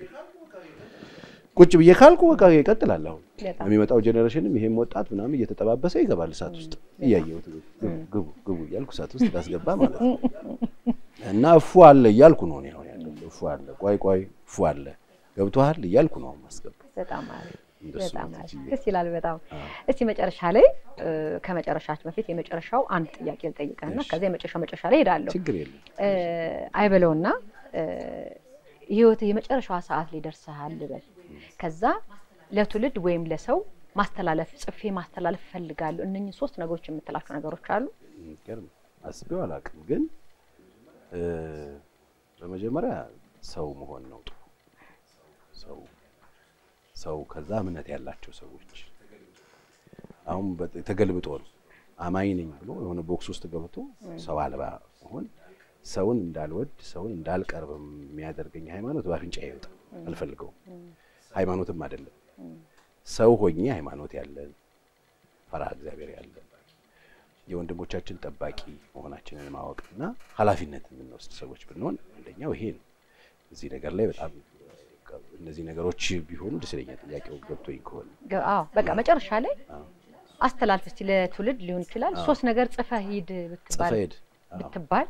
ቁጭ ብዬ ካልኩ በቃ ይቀጥላል። አሁን የሚመጣው ጄኔሬሽንም ይሄም ወጣት ምናምን እየተጠባበሰ ይገባል እሳት ውስጥ እያየሁት ግቡ ግቡ እያልኩ እሳት ውስጥ ላስገባ ማለት ነው። እና እፉ አለ እያልኩ ነው እኔ አሁን ያለው እፉ አለ ቆይ ቆይ እፉ አለ ገብቶሃል እያልኩ ነው ማስገባ። በጣም አሪፍ በጣም አሪፍ ደስ ይላል። በጣም እስቲ መጨረሻ ላይ ከመጨረሻችን በፊት የመጨረሻው አንድ ጥያቄ ልጠይቅህና ከዚያ የመጨረሻው መጨረሻ ላይ ሄዳለሁ። ችግር የለም አይበለውና ህይወት የመጨረሻዋ ሰዓት ላይ ደርሰሃል ልበል። ከዛ ለትውልድ ወይም ለሰው ማስተላለፍ ጽፌ ማስተላለፍ እፈልጋለሁ። እነኝህ ሶስት ነገሮች የምትላቸው ነገሮች አሉ? ገርም አስቤው አላውቅም፣ ግን በመጀመሪያ ሰው መሆን ነው ጥሩ ሰው ሰው ከዛ እምነት ያላቸው ሰዎች አሁን ተገልብጦ ነው አማኝ ነኝ ብሎ የሆነ ቦክስ ውስጥ ገብቶ ሰው አልባ መሆን ሰውን እንዳልወድ ሰውን እንዳልቀርብ የሚያደርገኝ ሃይማኖት በአፍንጫ ይወጣ አልፈልገውም። ሃይማኖትም አይደለም። ሰው ሆኜ ሃይማኖት ያለን ፈሪሃ እግዚአብሔር ያለን የወንድሞቻችን ጠባቂ መሆናችንን ማወቅ እና ኃላፊነት የምንወስድ ሰዎች ብንሆን አንደኛው ይሄ ነው። እዚህ ነገር ላይ በጣም እነዚህ ነገሮች ቢሆኑ ደስ ይለኛል። ጥያቄው ገብቶኝ ከሆነ አዎ፣ በቃ መጨረሻ ላይ አስተላልፍ እስቲ ለትውልድ ሊሆን ይችላል። ሶስት ነገር ጽፈህ ሂድ ብትባል ጽፈህ ሂድ ብትባል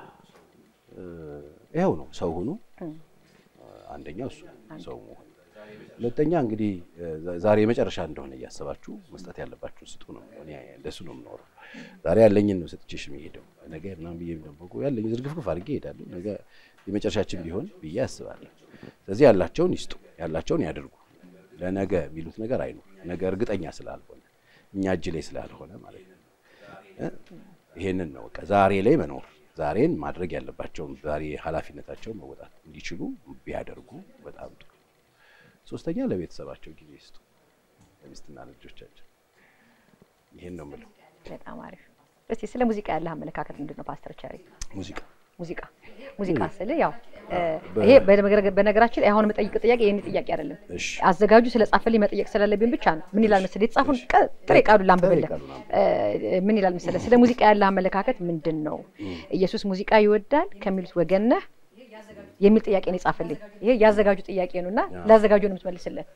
ይኸው ነው ሰው ሁኑ። አንደኛው እሱ ሰው መሆን። ሁለተኛ እንግዲህ ዛሬ የመጨረሻ እንደሆነ እያሰባችሁ መስጠት ያለባችሁ ስጡ ነው። እኔ እንደሱ ነው የምኖረው። ዛሬ ያለኝን ነው ሰጥቼሽ የሚሄደው። ነገ ምናምን ብዬ ደግሞ ያለኝ ዝርግፍግፍ አድርጌ እሄዳለሁ። ነገ የመጨረሻችን ቢሆን ብዬ አስባለሁ። ስለዚህ ያላቸውን ይስጡ፣ ያላቸውን ያድርጉ። ለነገ የሚሉት ነገር አይኖር። ነገ እርግጠኛ ስላልሆነ እኛ እጅ ላይ ስላልሆነ ማለት ነው። ይሄንን ነው በቃ ዛሬ ላይ መኖር ዛሬን ማድረግ ያለባቸውን ዛሬ ኃላፊነታቸውን መወጣት እንዲችሉ ቢያደርጉ በጣም ጥሩ። ሶስተኛ ለቤተሰባቸው ጊዜ ይስጡ፣ ለሚስትና ለልጆቻቸው። ይሄን ነው የምለው። በጣም አሪፍ። እስቲ ስለ ሙዚቃ ያለህ አመለካከት ምንድን ነው ፓስተር ቸሪ? ሙዚቃ ሙዚቃ ሙዚቃ ስል ያው ይሄ በነገራችን ላይ አሁን የምጠይቅ ጥያቄ ይህን ጥያቄ አይደለም። እሺ አዘጋጁ ስለ ጻፈልኝ መጠየቅ ስላለብኝ ብቻ ነው። ምን ይላል መሰለህ የተጻፉን ጥሬ ቃሉን ላንብብልህ። ምን ይላል መሰለህ ስለ ሙዚቃ ያለህ አመለካከት ምንድን ነው? ኢየሱስ ሙዚቃ ይወዳል ከሚሉት ወገን ነህ የሚል ጥያቄ ነው የጻፈልኝ። ይሄ ያዘጋጁ ጥያቄ ነው እና ላዘጋጁ ነው የምትመልስለት።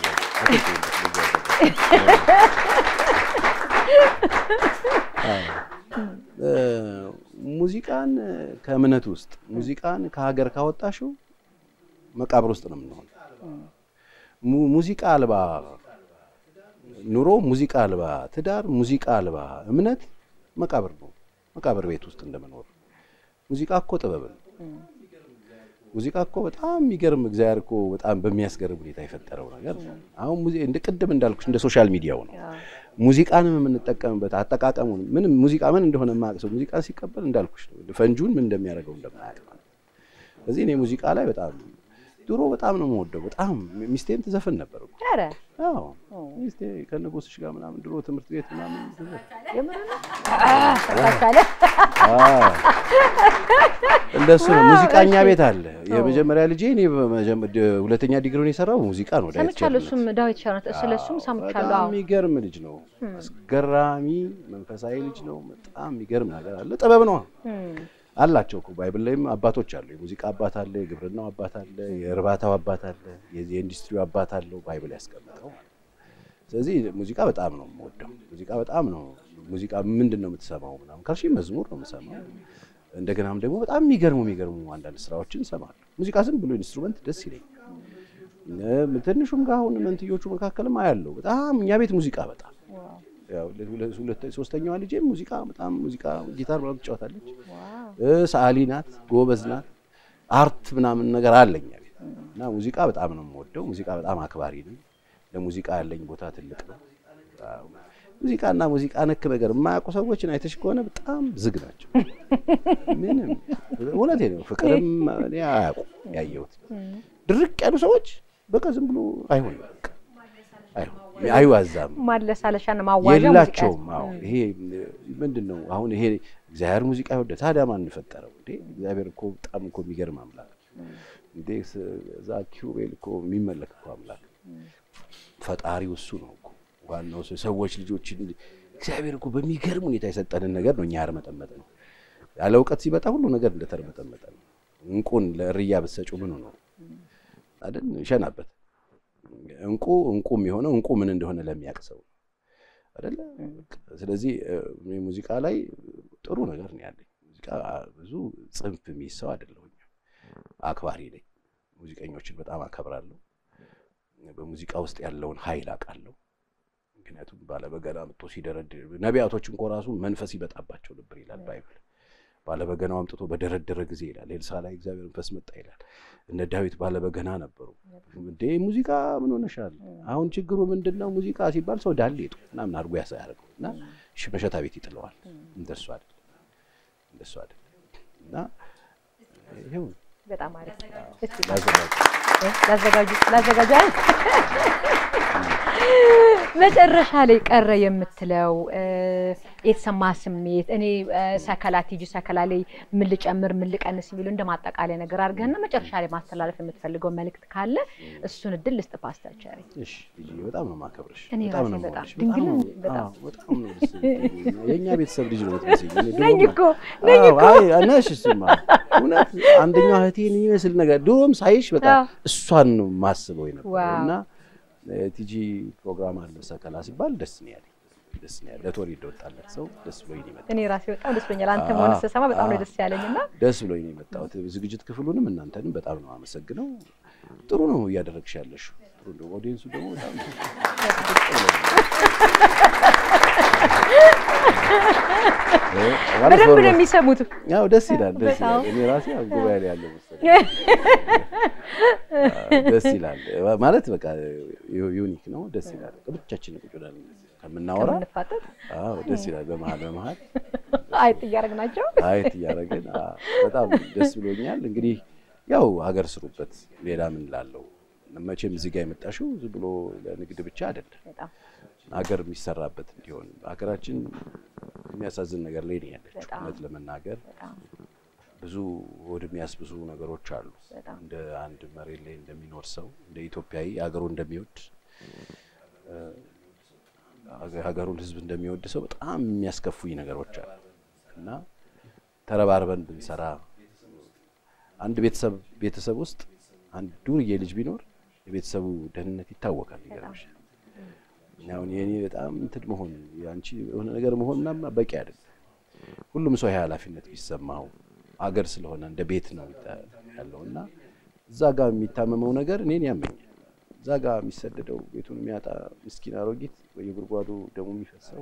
ሙዚቃን ከእምነት ውስጥ ሙዚቃን ከሀገር ካወጣሽው መቃብር ውስጥ ነው የምንሆነው። ሙዚቃ አልባ ኑሮ ሙዚቃ አልባ ትዳር፣ ሙዚቃ አልባ እምነት መቃብር ነው። መቃብር ቤት ውስጥ እንደመኖር። ሙዚቃ እኮ ጥበብ ነው። ሙዚቃ እኮ በጣም የሚገርም እግዚአብሔር እኮ በጣም በሚያስገርም ሁኔታ የፈጠረው ነገር ነው። አሁን ሙዚ እንደ ቅድም እንዳልኩሽ እንደ ሶሻል ሚዲያው ነው። ሙዚቃንም የምንጠቀምበት አጠቃቀሙን ምንም ሙዚቃ ምን እንደሆነ የማያውቅ ሰው ሙዚቃ ሲቀበል እንዳልኩሽ ነው ፈንጁን ምን እንደሚያደርገው እንደማያውቅ ማለት ነው። ስለዚህ እኔ ሙዚቃ ላይ በጣም ድሮ በጣም ነው የምወደው። በጣም ሚስቴም ትዘፍን ነበር እኮ። ኧረ አዎ ሚስቴ ከነጎስሽ ጋር ምናምን ድሮ ትምህርት ቤት ምናምን ትዘፍን የምር ነው? አህ፣ ተሳካለ። እንደሱ ነው። ሙዚቃኛ ቤት አለ። የመጀመሪያ ልጄ እኔ በመጀመ- ድ- ሁለተኛ ዲግሪውን የሰራው ሙዚቃ ነው። ዳዊት ሰምቻለሁ። ቸርነት። እሱም ዳዊት ቸርነት ስለ እሱም ሰምቻለሁ። በጣም አዎ የሚገርም ልጅ ነው። አስገራሚ መንፈሳዊ ልጅ ነው። በጣም የሚገርም ነገር አለ። ጥበብ ነው እም፣ አላቸው እኮ ባይብል ላይም አባቶች አሉ። የሙዚቃ አባት አለ፣ የግብርናው አባት አለ፣ የእርባታው አባት አለ፣ የዚህ የኢንዱስትሪው አባት አለው ባይብል ያስቀምጠው ማለት ነው። ስለዚህ ሙዚቃ በጣም ነው የምወደው። ሙዚቃ በጣም ነው ሙዚቃ ምንድን ነው የምትሰማው ምናምን ካልሽኝ መዝሙር ነው የምሰማው። እንደገናም ደግሞ በጣም የሚገርሙ የሚገርሙ አንዳንድ ስራዎችን እሰማለሁ። ሙዚቃ ዝም ብሎ ኢንስትሩመንት ደስ ይለኛል። እ፣ ትንሹም ጋር አሁን መንትዮቹ መካከልም አያለው በጣም እኛ ቤት ሙዚቃ በጣም ዋው፣ ያው ሁለ- ሁለ- ሶስተኛዋ ልጄ ሙዚቃ በጣም ሙዚቃ ጊታር ምናምን ትጫወታለች። ዋው። እ፣ ሰዓሊ ናት፣ ጎበዝ ናት። አርት ምናምን ነገር አለኝ ቤት እና ሙዚቃ በጣም ነው የምወደው። ሙዚቃ በጣም አክባሪ ነኝ። ለሙዚቃ ያለኝ ቦታ ትልቅ ነው። አዎ። ሙዚቃና ሙዚቃ ነክ ነገር የማያውቁ ሰዎችን አይተሽ ከሆነ በጣም ዝግ ናቸው። ምንም እውነቴ ነው። ፍቅርም እኔ አያውቁም ያየሁት ድርቅ ያሉ ሰዎች በቃ ዝም ብሎ አይሆንም፣ በቃ አይሆንም፣ አይዋዛም ማለሳለሻና ማዋዣ ሙዚቃ የላቸውም። ያዝ- አዎ ይሄ ምንድን ነው አሁን ይሄ እግዚአብሔር ሙዚቃ ይወደ ታዲያ ማን ፈጠረው እንዴ? እግዚአብሔር እኮ በጣም እኮ የሚገርም አምላክ እንዴ! ስ- እዛ ኪሩቤል እኮ የሚመለክ እኮ አምላክ ፈጣሪው እሱ ነው እኮ ዋናው ሰው ሰዎች ልጆች እግዚአብሔር እኮ በሚገርም ሁኔታ የሰጠንን ነገር ነው እኛ ያርመጠመጥ ነው። ያለ እውቀት ሲመጣ ሁሉ ነገር እንደተርመጠመጠ ነው። እንቁን ለእርያ ብትሰጪው ምኑ ነው አይደል? ሸናበት እንቁ እንቁ የሚሆነው እንቁ ምን እንደሆነ ለሚያውቅ ሰው ነው አይደለ? ስለዚህ እኔ ሙዚቃ ላይ ጥሩ ነገር ነው ያለኝ። ሙዚቃ ብዙ ጽንፍ የሚይዝ ሰው አይደለሁኝ። አክባሪ ነኝ። ሙዚቀኞችን በጣም አከብራለሁ። በሙዚቃ ውስጥ ያለውን ኃይል አውቃለሁ። ምክንያቱም ባለበገና አምጥቶ ሲደረድር ነቢያቶች እንኳ ራሱ መንፈስ ይመጣባቸው ነበር ይላል ባይብል። ባለበገናው አምጥቶ በደረደረ ጊዜ ይላል ኤልሳ ላይ እግዚአብሔር መንፈስ መጣ ይላል። እነ ዳዊት ባለበገና ነበሩ። እንዴ ሙዚቃ ምን ሆነሻል? አሁን ችግሩ ምንድን ነው? ሙዚቃ ሲባል ሰው ዳሌ ጡ ምናምን አድርጎ ያሳ ያደርገው እና እሺ መሸታ ቤት ይጥለዋል። እንደሱ አይደለም፣ እንደሱ አይደለም። እና ይኸው በጣም አሪፍ። እስቲ ላዘጋጅ ላዘጋጁ ላዘጋጁ አይደል? መጨረሻ ላይ ቀረ የምትለው እ፣ የተሰማ ስሜት እኔ እ፣ ሰከላ ቲጂ ሰከላ ላይ ምን ልጨምር ምን ልቀንስ የሚሉ እንደ ማጠቃለያ ነገር አድርገህና መጨረሻ ላይ ማስተላለፍ የምትፈልገው መልእክት ካለ እሱን እድል ልስጥ ፓስተር ቸሪ። እሺ ልጄ በጣም ነው የማከብርሽ። እኔ በጣም ራሴ ነው በጣም የምወድሽ። ድንግል በጣም ነኝ፣ ነው- በጣም። አዎ፣ በጣም ነው ደስ የሚለኝ። የእኛ ቤተሰብ ልጅ ነው የምትመስይኝ። እኔ ድሮም ነኝ እኮ ነኝ አዎ፣ እኮ አይ ነሽ። እሱማ እውነት አንደኛው እህቴን የሚመስል ነገር ድሮም ሳይሽ በቃ አዎ። እሷን ነው የማስበው የነበረው ዋው። እና እ፣ ቲጂ ፕሮግራም አለ ሰከላ ሲባል ደስ ነው ያለኝ። ደስ ነው ያለኝ። ለቶሪ እንደወጣለት ሰው ደስ ብሎኝ ነው የመጣሁት። እኔ ራሴ በጣም ደስ ብሎኛል። አንተ መሆን ስሰማ በጣም ነው ደስ ያለኝና ደስ ብሎኝ ነው የመጣሁት። ዝግጅት ክፍሉንም እናንተንም በጣም ነው አመሰግነው። ጥሩ ነው እያደረግሽ ያለሽው። ጥሩ ነው። ኦዲየንሱ ደግሞ በጣም በደንብ ነው የሚሰሙት። ያው ደስ ይላል፣ ደስ በጣም። ይላል። እኔ ራሴ ያው ጉባኤ ላይ ያለው መሰለኝ። ደስ ይላል ማለት በቃ ዩኒክ ነው። ደስ ይላል። ብቻችን ቁጭ ብለን ከምናወራ ከምንፋጠጥ አዎ ደስ ይላል። በመሀል በመሀል አይጥ እያደረግናቸው አየት እያደረግን አዎ፣ በጣም ደስ ብሎኛል። እንግዲህ ያው ሀገር ስሩበት፣ ሌላ ምን ላለው መቼም እዚህ ጋር የመጣሽው ዝም ብሎ ለንግድ ብቻ አይደለም፣ በጣም ሀገር የሚሰራበት እንዲሆን ሀገራችን የሚያሳዝን ነገር ላይ ነው ያለችው። በጣም። እውነት ለመናገር በጣም ብዙ ሆድ የሚያስብሱ ነገሮች አሉ። በጣም እንደ አንድ መሬት ላይ እንደሚኖር ሰው እንደ ኢትዮጵያዊ ሀገሩ እንደሚወድ እ፣ ሀገ- ሀገሩን ሕዝብ እንደሚወድ ሰው በጣም የሚያስከፉኝ ነገሮች አሉ እና ተረባርበን ብንሰራ አንድ ቤተሰብ ቤተሰብ ውስጥ አንድ ዱርዬ ልጅ ቢኖር የቤተሰቡ ደህንነት ይታወቃል። ይገርምሻል። አሁን የኔ በጣም እንትን መሆን የአንቺ የሆነ ነገር መሆን ምናምን በቂ አይደለም። ሁሉም ሰው ይሄ ኃላፊነት ቢሰማው አገር ስለሆነ እንደ ቤት ነው ያለው እና እዛ ጋር የሚታመመው ነገር እኔን ያመኛል። እዛ ጋር የሚሰደደው ቤቱን የሚያጣ ምስኪን አሮጊት በየጉድጓዱ ደሙ የሚፈሰው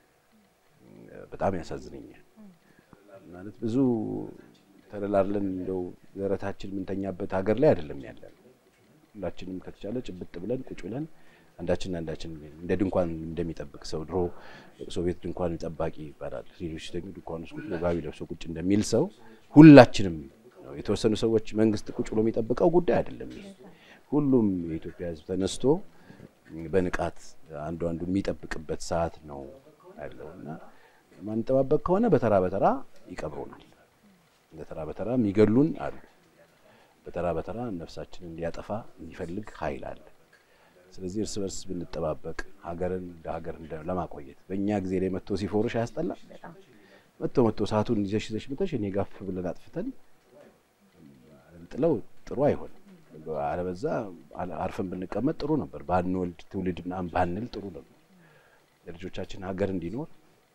በጣም ያሳዝነኛል። ማለት ብዙ ተደላድለን እንደው ደረታችን የምንተኛበት ሀገር ላይ አይደለም ያለን። ሁላችንም ከተቻለ ጭብጥ ብለን ቁጭ ብለን አንዳችን አንዳችን እንደ ድንኳን እንደሚጠብቅ ሰው ድሮ ሶቪየት ድንኳን ጠባቂ ይባላል። ሌሎች ደግሞ ድንኳን ውስጥ ቁጭ ጋቢ ለብሶ ቁጭ እንደሚል ሰው ሁላችንም ነው። የተወሰኑ ሰዎች መንግስት ቁጭ ብሎ የሚጠብቀው ጉዳይ አይደለም። ሁሉም የኢትዮጵያ ሕዝብ ተነስቶ በንቃት አንዱ አንዱ የሚጠብቅበት ሰዓት ነው ያለው እና ማንጠባበቅ ከሆነ በተራ በተራ ይቀብሩናል። በተራ በተራ የሚገሉን አሉ። በተራ በተራ ነፍሳችንን ሊያጠፋ የሚፈልግ ኃይል አለ። ስለዚህ እርስ በርስ ብንጠባበቅ ሀገርን እንደ ሀገር ለማቆየት በእኛ ጊዜ ላይ መጥቶ ሲፎርሽ አያስጠላም? መጥቶ መጥቶ ሰዓቱን ይዘሽ ይዘሽ መተሽ እኔ ጋፍ ብለን አጥፍተን ጥለው ጥሩ አይሆንም። አለበዛ አርፈን ብንቀመጥ ጥሩ ነበር። ባንወልድ ትውልድ ምናምን ባንል ጥሩ ነበር። ለልጆቻችን ሀገር እንዲኖር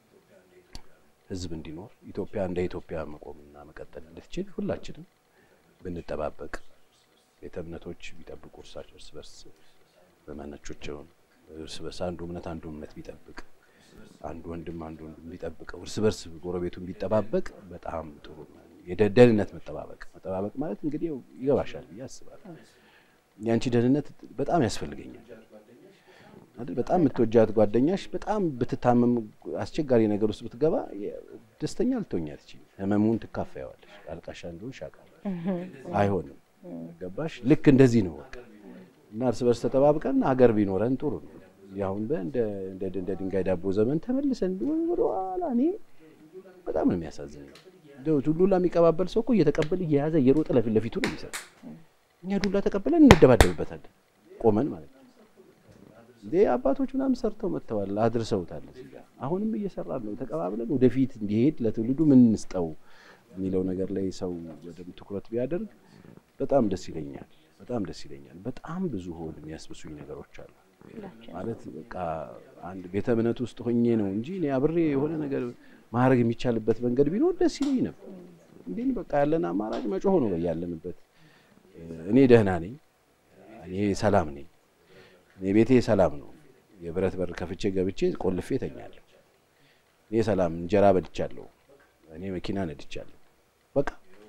ህዝብ እንዲኖር ኢትዮጵያ እንደ ኢትዮጵያ መቆምና መቀጠል እንድትችል ሁላችንም ብንጠባበቅ ቤተ እምነቶች ቢጠብቁ እርሳቸው እርስ በርስ በመነቾቸውን እርስ በርስ አንዱ እምነት አንዱ እምነት ቢጠብቅ አንዱ ወንድም አንዱ ወንድም ቢጠብቀው እርስ በርስ ጎረቤቱን ቢጠባበቅ በጣም ጥሩ ነው። የደህንነት መጠባበቅ መጠባበቅ ማለት እንግዲህ ይገባሻል ብዬ አስባለሁ። ያንቺ ደህንነት በጣም ያስፈልገኛል አይደል? በጣም የምትወጃት ጓደኛሽ በጣም ብትታመም አስቸጋሪ ነገር ውስጥ ብትገባ ደስተኛ ልትሆኛ ትችል፣ ህመሙን ትካፈያዋለሽ። አልቃሻ እንደሆንሽ አውቃለሁ። አይሆንም። ገባሽ? ልክ እንደዚህ ነው በቃ እና እርስ በርስ ተጠባብቀን ሀገር ቢኖረን ጥሩ ነው። ያሁን እንደ እንደ ድንጋይ ዳቦ ዘመን ተመልሰን ወደ ኋላ እኔ በጣም ነው የሚያሳዝነው። ዱላ የሚቀባበል ሰው እኮ እየተቀበለ እየያዘ እየሮጠ ለፊት ለፊቱ ነው የሚሰጥ። እኛ ዱላ ተቀበለን እንደባደብበታለን ቆመን ማለት ነው። እንዴ አባቶች ምናምን ሰርተው መጥተዋል፣ አድርሰውታል። እዚህ ጋር አሁንም እየሰራን ነው። ተቀባብለን ወደፊት እንዲሄድ ለትውልዱ ምን እንስጠው የሚለው ነገር ላይ ሰው ወደ ትኩረት ቢያደርግ በጣም ደስ ይለኛል። በጣም ደስ ይለኛል። በጣም ብዙ ሆን የሚያስብሱኝ ነገሮች አሉ። ማለት በቃ አንድ ቤተ እምነት ውስጥ ሆኜ ነው እንጂ እኔ አብሬ የሆነ ነገር ማድረግ የሚቻልበት መንገድ ቢኖር ደስ ይለኝ ነበር። እንዴ በቃ ያለን አማራጭ መጮህ ነው ያለንበት። እኔ ደህና ነኝ፣ እኔ ሰላም ነኝ፣ እኔ ቤቴ ሰላም ነው። የብረት በር ከፍቼ ገብቼ ቆልፌ ተኛለሁ። እኔ ሰላም እንጀራ በልቻለሁ፣ እኔ መኪና ነድቻለሁ። በቃ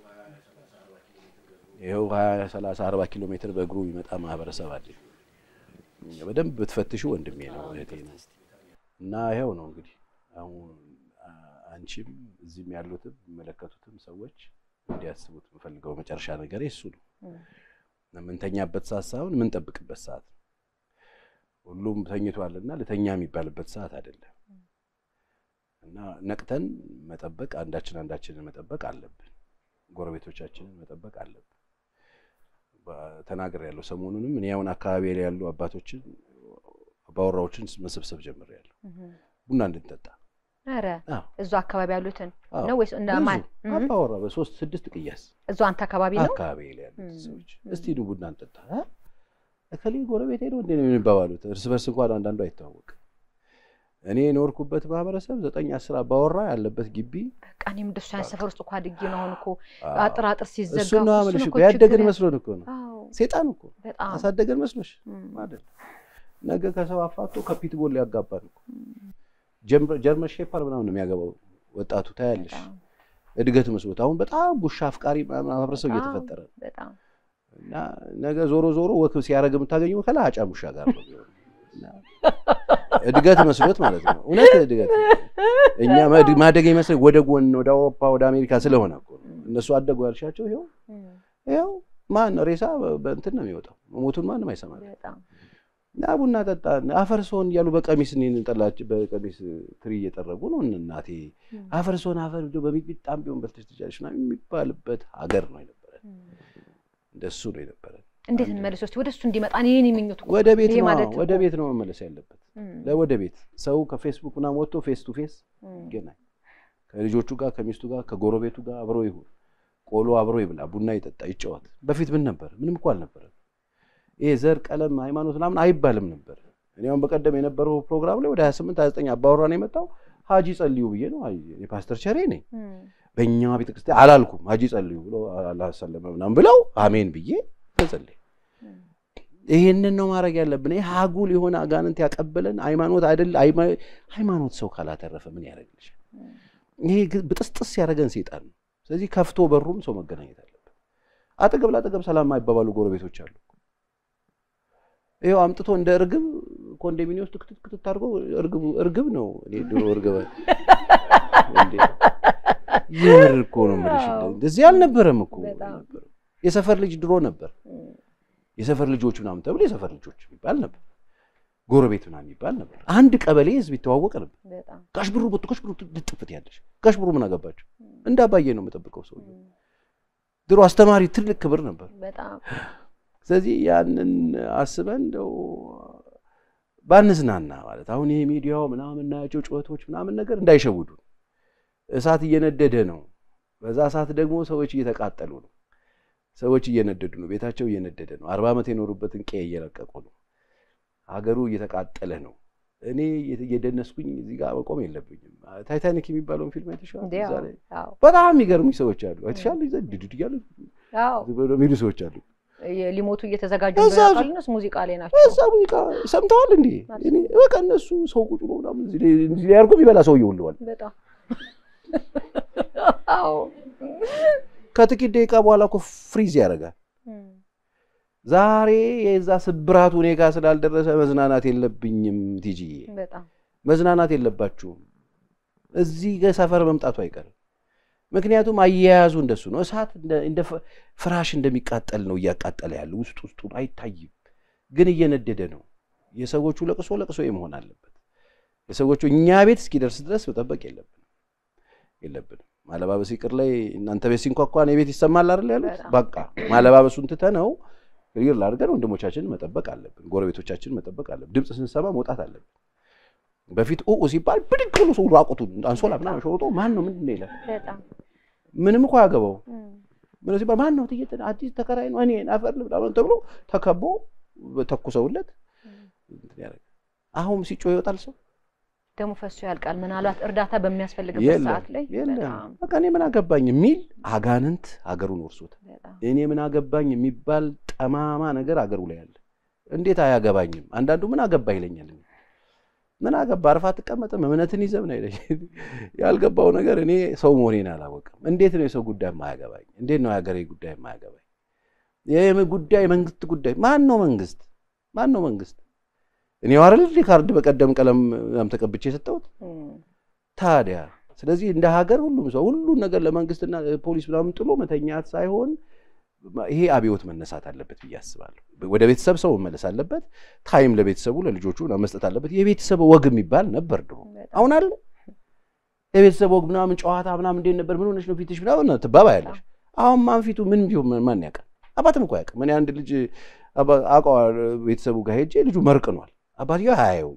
ይኸው ሀያ ሰላሳ አርባ ኪሎ ሜትር በእግሩ የሚመጣ ማህበረሰብ አለ። በደንብ ብትፈትሹ ወንድሜ ነው እህቴ ነው። እና ይኸው ነው እንግዲህ አሁን አንቺም እዚህም ያሉትም የሚመለከቱትም ሰዎች እንዲያስቡት የምፈልገው መጨረሻ ነገር እሱ ነው። የምንተኛበት ሰዓት ሳይሆን የምንጠብቅበት ሰዓት ነው። ሁሉም ተኝቷልና ልተኛ የሚባልበት ሰዓት አይደለም። እና ነቅተን መጠበቅ አንዳችን አንዳችንን መጠበቅ አለብን። ጎረቤቶቻችንን መጠበቅ አለብን። ተናገር ያለው ሰሞኑንም እኔ አሁን አካባቢ ላይ ያሉ አባቶችን አባወራዎችን መሰብሰብ ጀምሬያለሁ ቡና እንድንጠጣ ኧረ እዙ አካባቢ ያሉትን ነው ወይስ እንደ ማን አባወራ በሶስት ስድስት ቅያስ እዙ አንተ አካባቢ ነው አካባቢ ላይ ያሉት ሰዎች እስቲ ኑ ቡና እንጠጣ እከሌ ጎረቤት ሄደው እንዴ ነው የሚባባሉት እርስ በርስ እንኳን አንዳንዱ አይተዋወቅም እኔ የኖርኩበት ማህበረሰብ ዘጠኝ አስር አባወራ ያለበት ግቢ በቃ እኔም እንደሱ ያን ሰፈር ውስጥ እኮ አድጌ ነው አሁን እኮ አጥር አጥር ሲዘጋ እሱ ነው አመልሽ እኮ ያደገን መስሎን እኮ ነው ሴጣን እኮ አሳደገን መስሎሽ አይደል ነገ ከሰው አፋቶ ከፒትቦል ሊያጋባን እኮ ጀርመን ሼፐር ምናምን ነው የሚያገባው ወጣቱ ታያለሽ። እድገት መስሎት አሁን በጣም ውሻ አፍቃሪ ማህበረሰብ እየተፈጠረ ነው። እና ነገ ዞሮ ዞሮ ወክ ሲያደርግ የምታገኘው ከላጫም ውሻ ጋር ነው። እድገት መስሎት ማለት ነው። እውነት እድገት እኛ ማደግ ይመስል ወደ ጎን ወደ አውሮፓ ወደ አሜሪካ ስለሆነ እኮ ነው። እነሱ አደጉ ያልሻቸው ይኸው ይኸው ማን ሬሳ በእንትን ነው የሚወጣው። መሞቱን ማንም አይሰማል። እና ቡና ጠጣ አፈርሶን እያሉ በቀሚስ እኔን ጠላች በቀሚስ ትሪ እየጠረጉ ነው። እናቴ አፈርሶን አፈር በሚጣም ቢሆን በልተሽ ትችያለሽ ምናምን የሚባልበት ሀገር ነው የነበረን። እንደሱ ነው የነበረን። እንዴት እንመለስ እስኪ ወደ እሱ እንዲመጣ እኔን የሚመኙት ወደ ቤት ነው ወደ ቤት ነው መመለስ ያለበት። ለወደ ቤት ሰው ከፌስቡክ ምናምን ወጥቶ ፌስ ቱ ፌስ ይገናኝ ከልጆቹ ጋር ከሚስቱ ጋር ከጎረቤቱ ጋር አብሮ ይሁን፣ ቆሎ አብሮ ይብላ፣ ቡና ይጠጣ፣ ይጫወት። በፊት ምን ነበር? ምንም እኮ አልነበረም። ይሄ ዘር፣ ቀለም፣ ሃይማኖት ምናምን አይባልም ነበር። እኔ አሁን በቀደም የነበረው ፕሮግራም ላይ ወደ 28 29 አባወራ ነው የመጣው። ሀጂ ጸልዩ ብዬ ነው የፓስተር ቸሬ ነኝ በእኛ ቤተክርስቲያን አላልኩም። ሀጂ ጸልዩ ብሎ አላሰለመ ምናምን ብለው አሜን ብዬ ተጸልይ ይሄንን ነው ማድረግ ያለብን። ይሄ ሀጉል የሆነ አጋንንት ያቀበለን ሃይማኖት አይደል? ሃይማኖት ሰው ካላተረፈ ምን ያደርግልሻል? ይሄ ብጥስጥስ ያደረገን ሴጣን ነው። ስለዚህ ከፍቶ በሩም ሰው መገናኘት አለበት። አጠገብ ለአጠገብ ሰላም የማይባባሉ ጎረቤቶች አሉ። ይኸው አምጥቶ እንደ እርግብ ኮንዶሚኒየም ውስጥ ክትት ክትት አድርጎ እርግቡ እርግብ ነው። እኔ ድሮ እርግብ የምር እኮ ነው የምልሽ። እንደዚህ አልነበረም እኮ የሰፈር ልጅ ድሮ ነበር። የሰፈር ልጆች ምናምን ተብሎ የሰፈር ልጆች የሚባል ነበር። ጎረቤት ምናምን የሚባል ነበር። አንድ ቀበሌ ህዝብ ይተዋወቅ ነበር። ጋሽ ብሩ ቦቶ ጋሽ ብሩ ልጥፍት ያለሽ ጋሽ ብሩ ምን አገባቸው? እንደ አባዬ ነው የምጠብቀው ሰው ድሮ አስተማሪ ትልቅ ክብር ነበር። ስለዚህ ያንን አስበን እንደው ባንዝናና ማለት አሁን ይሄ ሚዲያው ምናምን የምናያቸው ጩኸቶች ምናምን ነገር እንዳይሸውዱ። እሳት እየነደደ ነው። በዛ እሳት ደግሞ ሰዎች እየተቃጠሉ ነው። ሰዎች እየነደዱ ነው። ቤታቸው እየነደደ ነው። አርባ ዓመት የኖሩበትን ቀዬ እየለቀቁ ነው። ሀገሩ እየተቃጠለ ነው። እኔ እየደነስኩኝ እዚህ ጋር መቆም የለብኝም። ታይታኒክ የሚባለውን ፊልም አይተሽዋል? በጣም የሚገርሙኝ ሰዎች አሉ። አይተሻል? ድድድ እያሉ የሚሉ ሰዎች አሉ። ሊሞቱ እየተዘጋጁ ቃልነስ ሙዚቃ ላይ ናቸው። እዛ ሙዚቃ ሰምተዋል እንዴ? በቃ እነሱ ሰው ቁጭ ብሎ ምናምን ሊያርጉ የሚበላ ሰው ይውልዋል። ከጥቂት ደቂቃ በኋላ እኮ ፍሪዝ ያደርጋል። ዛሬ የዛ ስብራቱ እኔ ጋር ስላልደረሰ መዝናናት የለብኝም ቲጂዬ፣ መዝናናት የለባችሁም። እዚህ ሰፈር መምጣቱ አይቀርም። ምክንያቱም አያያዙ እንደሱ ነው። እሳት እንደ ፍራሽ እንደሚቃጠል ነው እያቃጠለ ያለው ውስጥ ውስጡ አይታይም፣ ግን እየነደደ ነው። የሰዎቹ ለቅሶ ለቅሶ መሆን አለበት። የሰዎቹ እኛ ቤት እስኪደርስ ድረስ መጠበቅ የለብንም የለብንም። ማለባበስ ይቅር ላይ እናንተ ቤት ሲንኳኳ እኔ ቤት ይሰማል አይደል ያሉት። በቃ ማለባበሱን ትተነው ሪር ላድርገን ወንድሞቻችንን መጠበቅ አለብን። ጎረቤቶቻችንን መጠበቅ አለብን። ድምፅ ስንሰማ መውጣት አለብን። በፊት ኡ ሲባል ብድግ ብሎ ሰው ራቁቱን አንሶላ ምናምን ሾርጦ ማን ነው ምንድን ነው ይላል። ምንም እኮ ያገባው ምን ሲባል ማን ነው ትየት አዲስ ተከራይ ነው እኔ አፈር ልብላ ተብሎ ተከቦ ተኩሰውለት አሁን ሲጮህ ይወጣል ሰው ደግሞ ፈሶ ያልቃል። ምናልባት እርዳታ በሚያስፈልግበት ሰዓት ላይ በቃ እኔ ምን አገባኝ የሚል አጋንንት ሀገሩን ወርሶታል። እኔ ምን አገባኝ የሚባል ጠማማ ነገር አገሩ ላይ አለ። እንዴት አያገባኝም? አንዳንዱ ምን አገባ ይለኛል። ምን አገባ አርፋ አትቀመጥም? እምነትን ይዘህ ምን አይለኝ። ያልገባው ነገር እኔ ሰው መሆኔን አላወቅም። እንዴት ነው የሰው ጉዳይ የማያገባኝ? እንዴት ነው የሀገሬ ጉዳይ የማያገባኝ? ይህ ጉዳይ መንግስት ጉዳይ ማን ነው መንግስት? ማን ነው መንግስት? እኔ ዋረል ካርድ በቀደም ቀለም ተቀብቼ የሰጠሁት ታዲያ። ስለዚህ እንደ ሀገር ሁሉም ሰው ሁሉን ነገር ለመንግስትና ፖሊስ ምናምን ጥሎ መተኛት ሳይሆን ይሄ አብዮት መነሳት አለበት ብዬ አስባለሁ። ወደ ቤተሰብ ሰው መመለስ አለበት። ታይም ለቤተሰቡ ለልጆቹ መስጠት አለበት። የቤተሰብ ወግ የሚባል ነበር ድሮ፣ አሁን አለ የቤተሰብ ወግ ምናምን ጨዋታ ምናምን እንዴት ነበር? ምን ሆነሽ ነው ፊትሽ ምናምን ትባባያለሽ። አሁን ማን ፊቱ ምን ቢሆን ማን ያውቃል? አባትም እኮ አያውቅም። እኔ አንድ ልጅ አውቀዋል ቤተሰቡ ጋር ሄጄ ልጁ መርቅኗል። አባትየው አያየውም።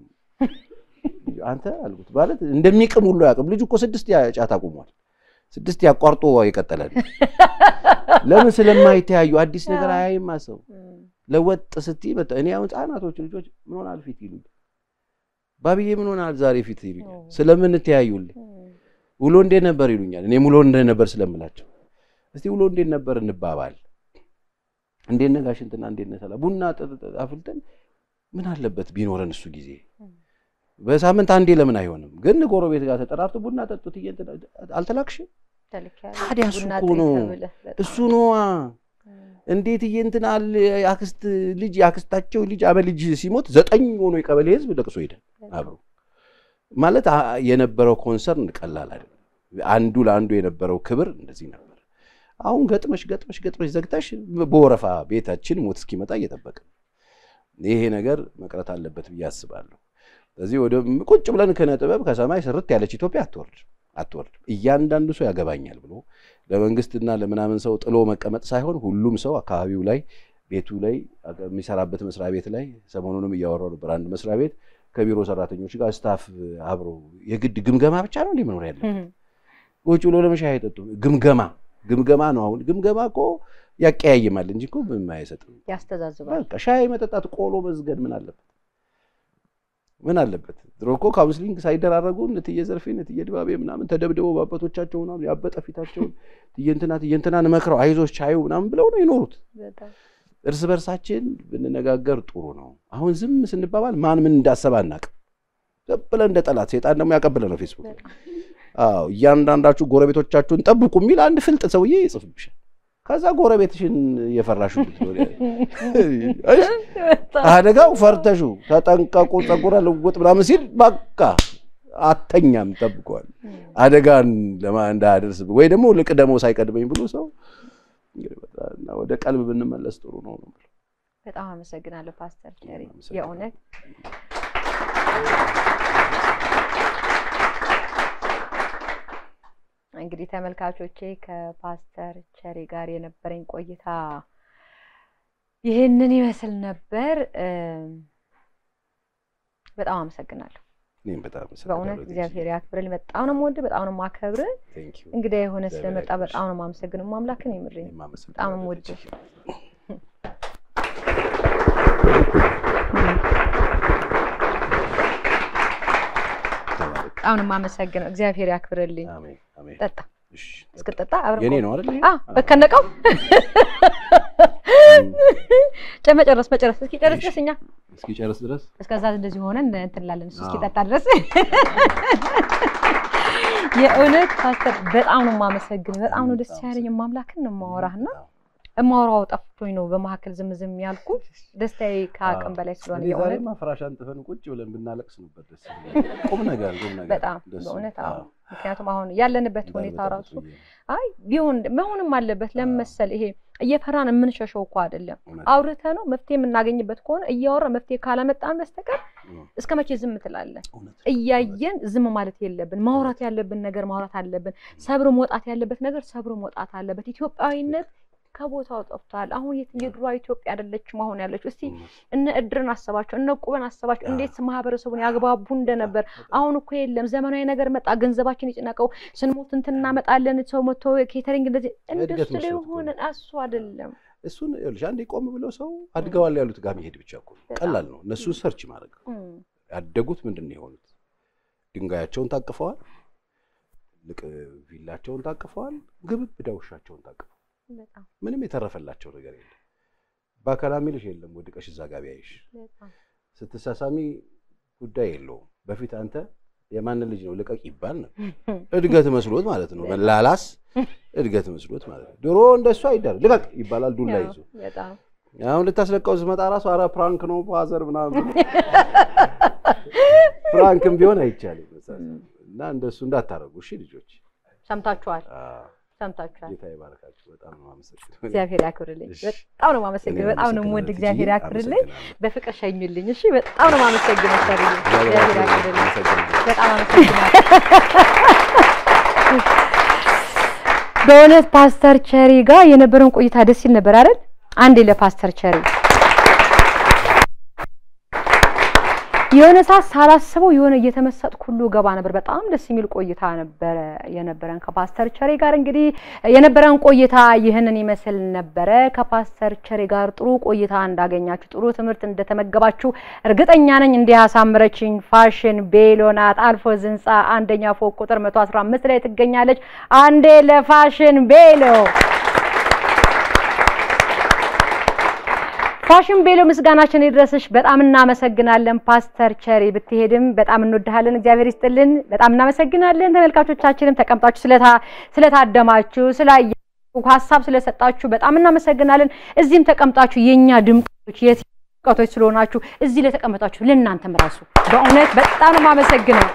አንተ አልኩት ማለት እንደሚቅም ሁሉ አያውቅም። ልጁ እኮ ስድስት ጫት አቁሟል። ስድስት ያቋርጦ የቀጠለ ነው። ለምን ስለማይተያዩ አዲስ ነገር አያይማ ሰው ለወጥ ስትይ እኔ አሁን ህጻናቶች ልጆች ምን ሆናል ፊት ይሉኝ፣ ባብዬ ምን ሆናል ዛሬ ፊት ይሉኛል። ስለምን ተያዩልኝ ውሎ እንዴት ነበር ይሉኛል። እኔም ውሎ እንደነበር ስለምላቸው እስቲ ውሎ እንዴት ነበር እንባባል። እንዴት ነህ ጋሽ እንትና እንዴት ነህ ሰላም ቡና አፍልተን ምን አለበት ቢኖረን እሱ ጊዜ በሳምንት አንዴ ለምን አይሆንም? ግን ጎረቤት ጋር ተጠራርቶ ቡና ጠጡት አልተላክሽም? ታዲያ እሱ እኮ ነው እሱ ነዋ። እንዴት እየንትናል አክስት ልጅ የአክስታቸው ልጅ አበ ልጅ ሲሞት ዘጠኝ ሆኖ የቀበሌ ህዝብ ለቅሶ ሄደ አብሮ ማለት የነበረው ኮንሰርን ቀላል አይደለም። አንዱ ለአንዱ የነበረው ክብር እንደዚህ ነበር። አሁን ገጥመሽ ገጥመሽ ገጥመሽ ዘግተሽ በወረፋ ቤታችን ሞት እስኪመጣ እየጠበቅን ይሄ ነገር መቅረት አለበት ብዬ አስባለሁ። ስለዚህ ወደ ቁጭ ብለን ከነ ጥበብ ከሰማይ ስርት ያለች ኢትዮጵያ አትወርድ አትወርድም። እያንዳንዱ ሰው ያገባኛል ብሎ ለመንግስትና ለምናምን ሰው ጥሎ መቀመጥ ሳይሆን ሁሉም ሰው አካባቢው ላይ ቤቱ ላይ የሚሰራበት መስሪያ ቤት ላይ ሰሞኑንም እያወራው ነበር። አንድ መስሪያ ቤት ከቢሮ ሰራተኞች ጋር ስታፍ አብሮ የግድ ግምገማ ብቻ ነው እንዲህ መኖር ያለ ቁጭ ብሎ ለመሻይ አይጠጡም። ግምገማ ግምገማ ነው። አሁን ግምገማ እኮ ያቀያይማል እንጂ እኮ ምንም አይሰጥም። ያስተዛዝባል። በቃ ሻይ መጠጣት፣ ቆሎ መዝገድ ምን አለበት? ምን አለበት? ድሮ እኮ ካውንስሊንግ ሳይደራረጉ እትዬ ዘርፌ እትዬ ድባቤ ምናምን ተደብድበው በአባቶቻቸው ምናምን ያበጠ ፊታቸውን ትየንትና ትየንትናን መክረው አይዞች ቻዩ ምናምን ብለው ነው የኖሩት። እርስ በርሳችን ብንነጋገር ጥሩ ነው። አሁን ዝም ስንባባል ማን ምን እንዳሰበ አናውቅም። ዝም ብለን እንደ ጠላት ሴጣን ደግሞ ያቀብለ ነው ፌስቡክ። አዎ እያንዳንዳችሁ ጎረቤቶቻችሁን ጠብቁ የሚል አንድ ፍልጥ ሰውዬ ይጽፍብሻል። ከዛ ጎረቤትሽን እየፈራሹ አደጋው ፈርተሹ ተጠንቀቁ፣ ጸጉረ ልውጥ ምናምን ሲል በቃ አተኛም ጠብቀዋል። አደጋን እንዳያደርስ ወይ ደግሞ ልቅደመው ሳይቀድመኝ ብሎ ሰው እና ወደ ቀልብ ብንመለስ ጥሩ ነው ነው። በጣም አመሰግናለሁ ፓስተር ቸሪ የእውነት እንግዲህ ተመልካቾቼ ከፓስተር ቸሪ ጋር የነበረኝ ቆይታ ይህንን ይመስል ነበር። በጣም አመሰግናለሁ። እኔም በጣም በእውነት እግዚአብሔር ያክብርልኝ። በጣም ነው የምወድህ፣ በጣም ነው የማከብርህ። እንግዲህ የሆነ ስለመጣ በጣም ነው የማመሰግነው። ማምላክን የምርኝ በጣም ነው የምወድህ። በጣም ነው የማመሰግነው። እግዚአብሔር ያክብርልኝ። ጠጣ እስክጠጣ አብረን የኔ ነው አይደል? አ በከነቀው መጨረስ መጨረስ እስኪ ጨርስ ድረስ እኛ እስኪ ጨርስ ድረስ እስከዛ እንደዚህ ሆነን እንትን እንላለን። እሱ እስኪጠጣ ድረስ የእውነት ፓስተር በጣም ነው የማመሰግን። በጣም ነው ደስ ያለኝ። ማምላክን ነው የማወራህና እማወራው ጠፍቶኝ ነው በመካከል ዝም ዝም ያልኩት። ደስታዬ ከአቅም በላይ ስለሆነ የእውነት ማፍራሽ አንጥፈን ቁጭ ብለን ብናለቅስ ነበር ደስ ቁም ነገር ቁም ነገር በጣም በእውነት አዎ። ምክንያቱም አሁን ያለንበት ሁኔታ ራሱ አይ ቢሆን መሆንም አለበት። ለምን መሰል ይሄ እየፈራን የምንሸሸው እኮ አይደለም። አውርተ ነው መፍትሄ የምናገኝበት ከሆነ እያወራ መፍትሄ ካላመጣን በስተቀር እስከ መቼ ዝም ትላለን? እያየን ዝም ማለት የለብን። ማውራት ያለብን ነገር ማውራት አለብን። ሰብሮ መውጣት ያለበት ነገር ሰብሮ መውጣት አለበት። ኢትዮጵያዊነት ከቦታው ጠፍቷል። አሁን የድሮ ኢትዮጵያ አይደለችም አሁን ያለችው። እስቲ እነ እድርን አሰባቸው፣ እነ ቁበን አሰባቸው፣ እንዴት ማህበረሰቡን ያግባቡ እንደነበር። አሁን እኮ የለም። ዘመናዊ ነገር መጣ። ገንዘባችን የጨነቀው ስንሞት እንትን እናመጣለን። ሰው መቶ ኬተሪንግ እንደዚህ እንደሱ ላይ ሆነ እሱ አይደለም። እሱን ይኸውልሽ አንዴ ቆም ብለው ሰው አድገዋል ያሉት ጋር መሄድ ብቻ እኮ ቀላል ነው። እነሱን ሰርች ማድረግ ያደጉት ምንድን ነው የሆኑት? ድንጋያቸውን ታቅፈዋል፣ ትልቅ ቪላቸውን ታቅፈዋል፣ ግብብ ውሻቸውን ታቅፈዋል። ምንም የተረፈላቸው ነገር የለም። በአካል ሚልሽ የለም። ወድቀሽ እዛ ጋር ቢያይሽ ስትሳሳሚ ጉዳይ የለውም። በፊት አንተ የማንን ልጅ ነው ልቀቅ ይባል ነው። እድገት መስሎት ማለት ነው። መላላስ እድገት መስሎት ማለት ነው። ድሮ እንደሱ አይደር ልቀቅ ይባላል ዱላ ይዞ። አሁን ልታስለቀው ስመጣ ራሱ አረ ፕራንክ ነው ፋዘር ምናምን ፕራንክም ቢሆን አይቻልም እና እንደሱ እንዳታረጉ እሺ ልጆች። ሰምታችኋል ሰምታችኋል። ጌታ ይባርካችሁ። በጣም ነው የማመሰግነው። እግዚአብሔር ያክብርልኝ። በጣም ነው የማመሰግነው። በጣም ነው የምወድ። እግዚአብሔር ያክብርልኝ። በፍቅር ሸኙልኝ። እሺ፣ በጣም ነው የማመሰግነው። ሰርዬ እግዚአብሔር ያክብርልኝ። በጣም አመሰግናለሁ። በእውነት ፓስተር ቸሪ ጋር የነበረን ቆይታ ደስ ይል ነበር አይደል? አንዴ ለፓስተር ቸሪ የሆነ ሰዓት ሳላስበው የሆነ እየተመሰጥኩ ሁሉ ገባ ነበር። በጣም ደስ የሚል ቆይታ ነበረ የነበረን ከፓስተር ቸሬ ጋር። እንግዲህ የነበረን ቆይታ ይህንን ይመስል ነበረ። ከፓስተር ቸሬ ጋር ጥሩ ቆይታ እንዳገኛችሁ፣ ጥሩ ትምህርት እንደተመገባችሁ እርግጠኛ ነኝ። እንዲህ አሳምረችኝ ፋሽን ቤሎ ናት። አልፎዝ ህንፃ አንደኛ ፎቅ ቁጥር 115 ላይ ትገኛለች። አንዴ ለፋሽን ቤሎ ፋሽን ቤሎ ምስጋናችን ይድረስሽ። በጣም እናመሰግናለን ፓስተር ቸሪ። ብትሄድም በጣም እንወድሃለን። እግዚአብሔር ይስጥልን። በጣም እናመሰግናለን። ተመልካቾቻችንም ተቀምጣችሁ ስለታደማችሁ፣ ስላያችሁ፣ ሀሳብ ስለሰጣችሁ በጣም እናመሰግናለን። እዚህም ተቀምጣችሁ የኛ ድምቀቶች የቀቶች ስለሆናችሁ እዚህ ለተቀመጣችሁ ለእናንተም ራሱ በእውነት በጣም ነው የማመሰግነው።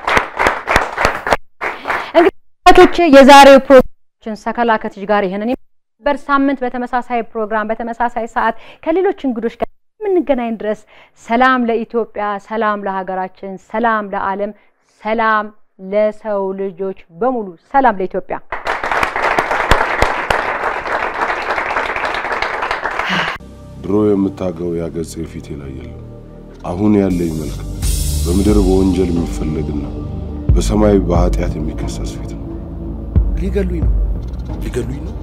እንግዲህ የዛሬው ፕሮግራማችን ሰከላ ከትሽ ጋር ይሄንን በር ሳምንት በተመሳሳይ ፕሮግራም በተመሳሳይ ሰዓት ከሌሎች እንግዶች ጋር የምንገናኝ ድረስ ሰላም ለኢትዮጵያ፣ ሰላም ለሀገራችን፣ ሰላም ለዓለም፣ ሰላም ለሰው ልጆች በሙሉ፣ ሰላም ለኢትዮጵያ። ድሮ የምታገው ያገጽ ፊቴ ላይ የለም። አሁን ያለኝ መልክ በምድር በወንጀል የሚፈለግና በሰማይ በኃጢአት የሚከሰስ ፊት ነው። ሊገሉኝ ነው፣ ሊገሉኝ ነው።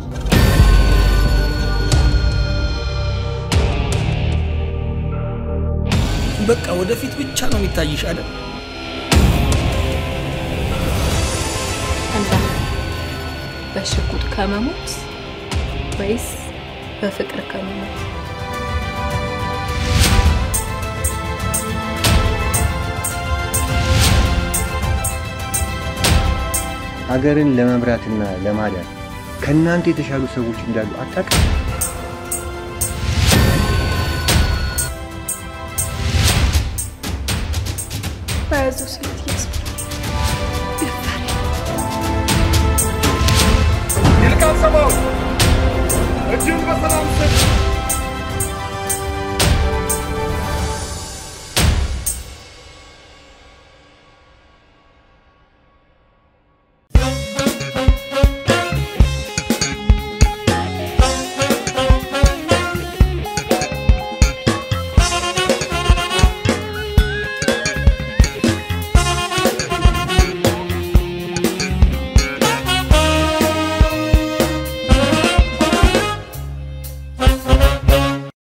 በቃ ወደፊት ብቻ ነው የሚታይሽ አይደል? አንተ በሽጉጥ ከመሞት ወይስ በፍቅር ከመሞት? ሀገርን ለመምራትና ለማዳን ከእናንተ የተሻሉ ሰዎች እንዳሉ አታውቅም? በያዙ ስለ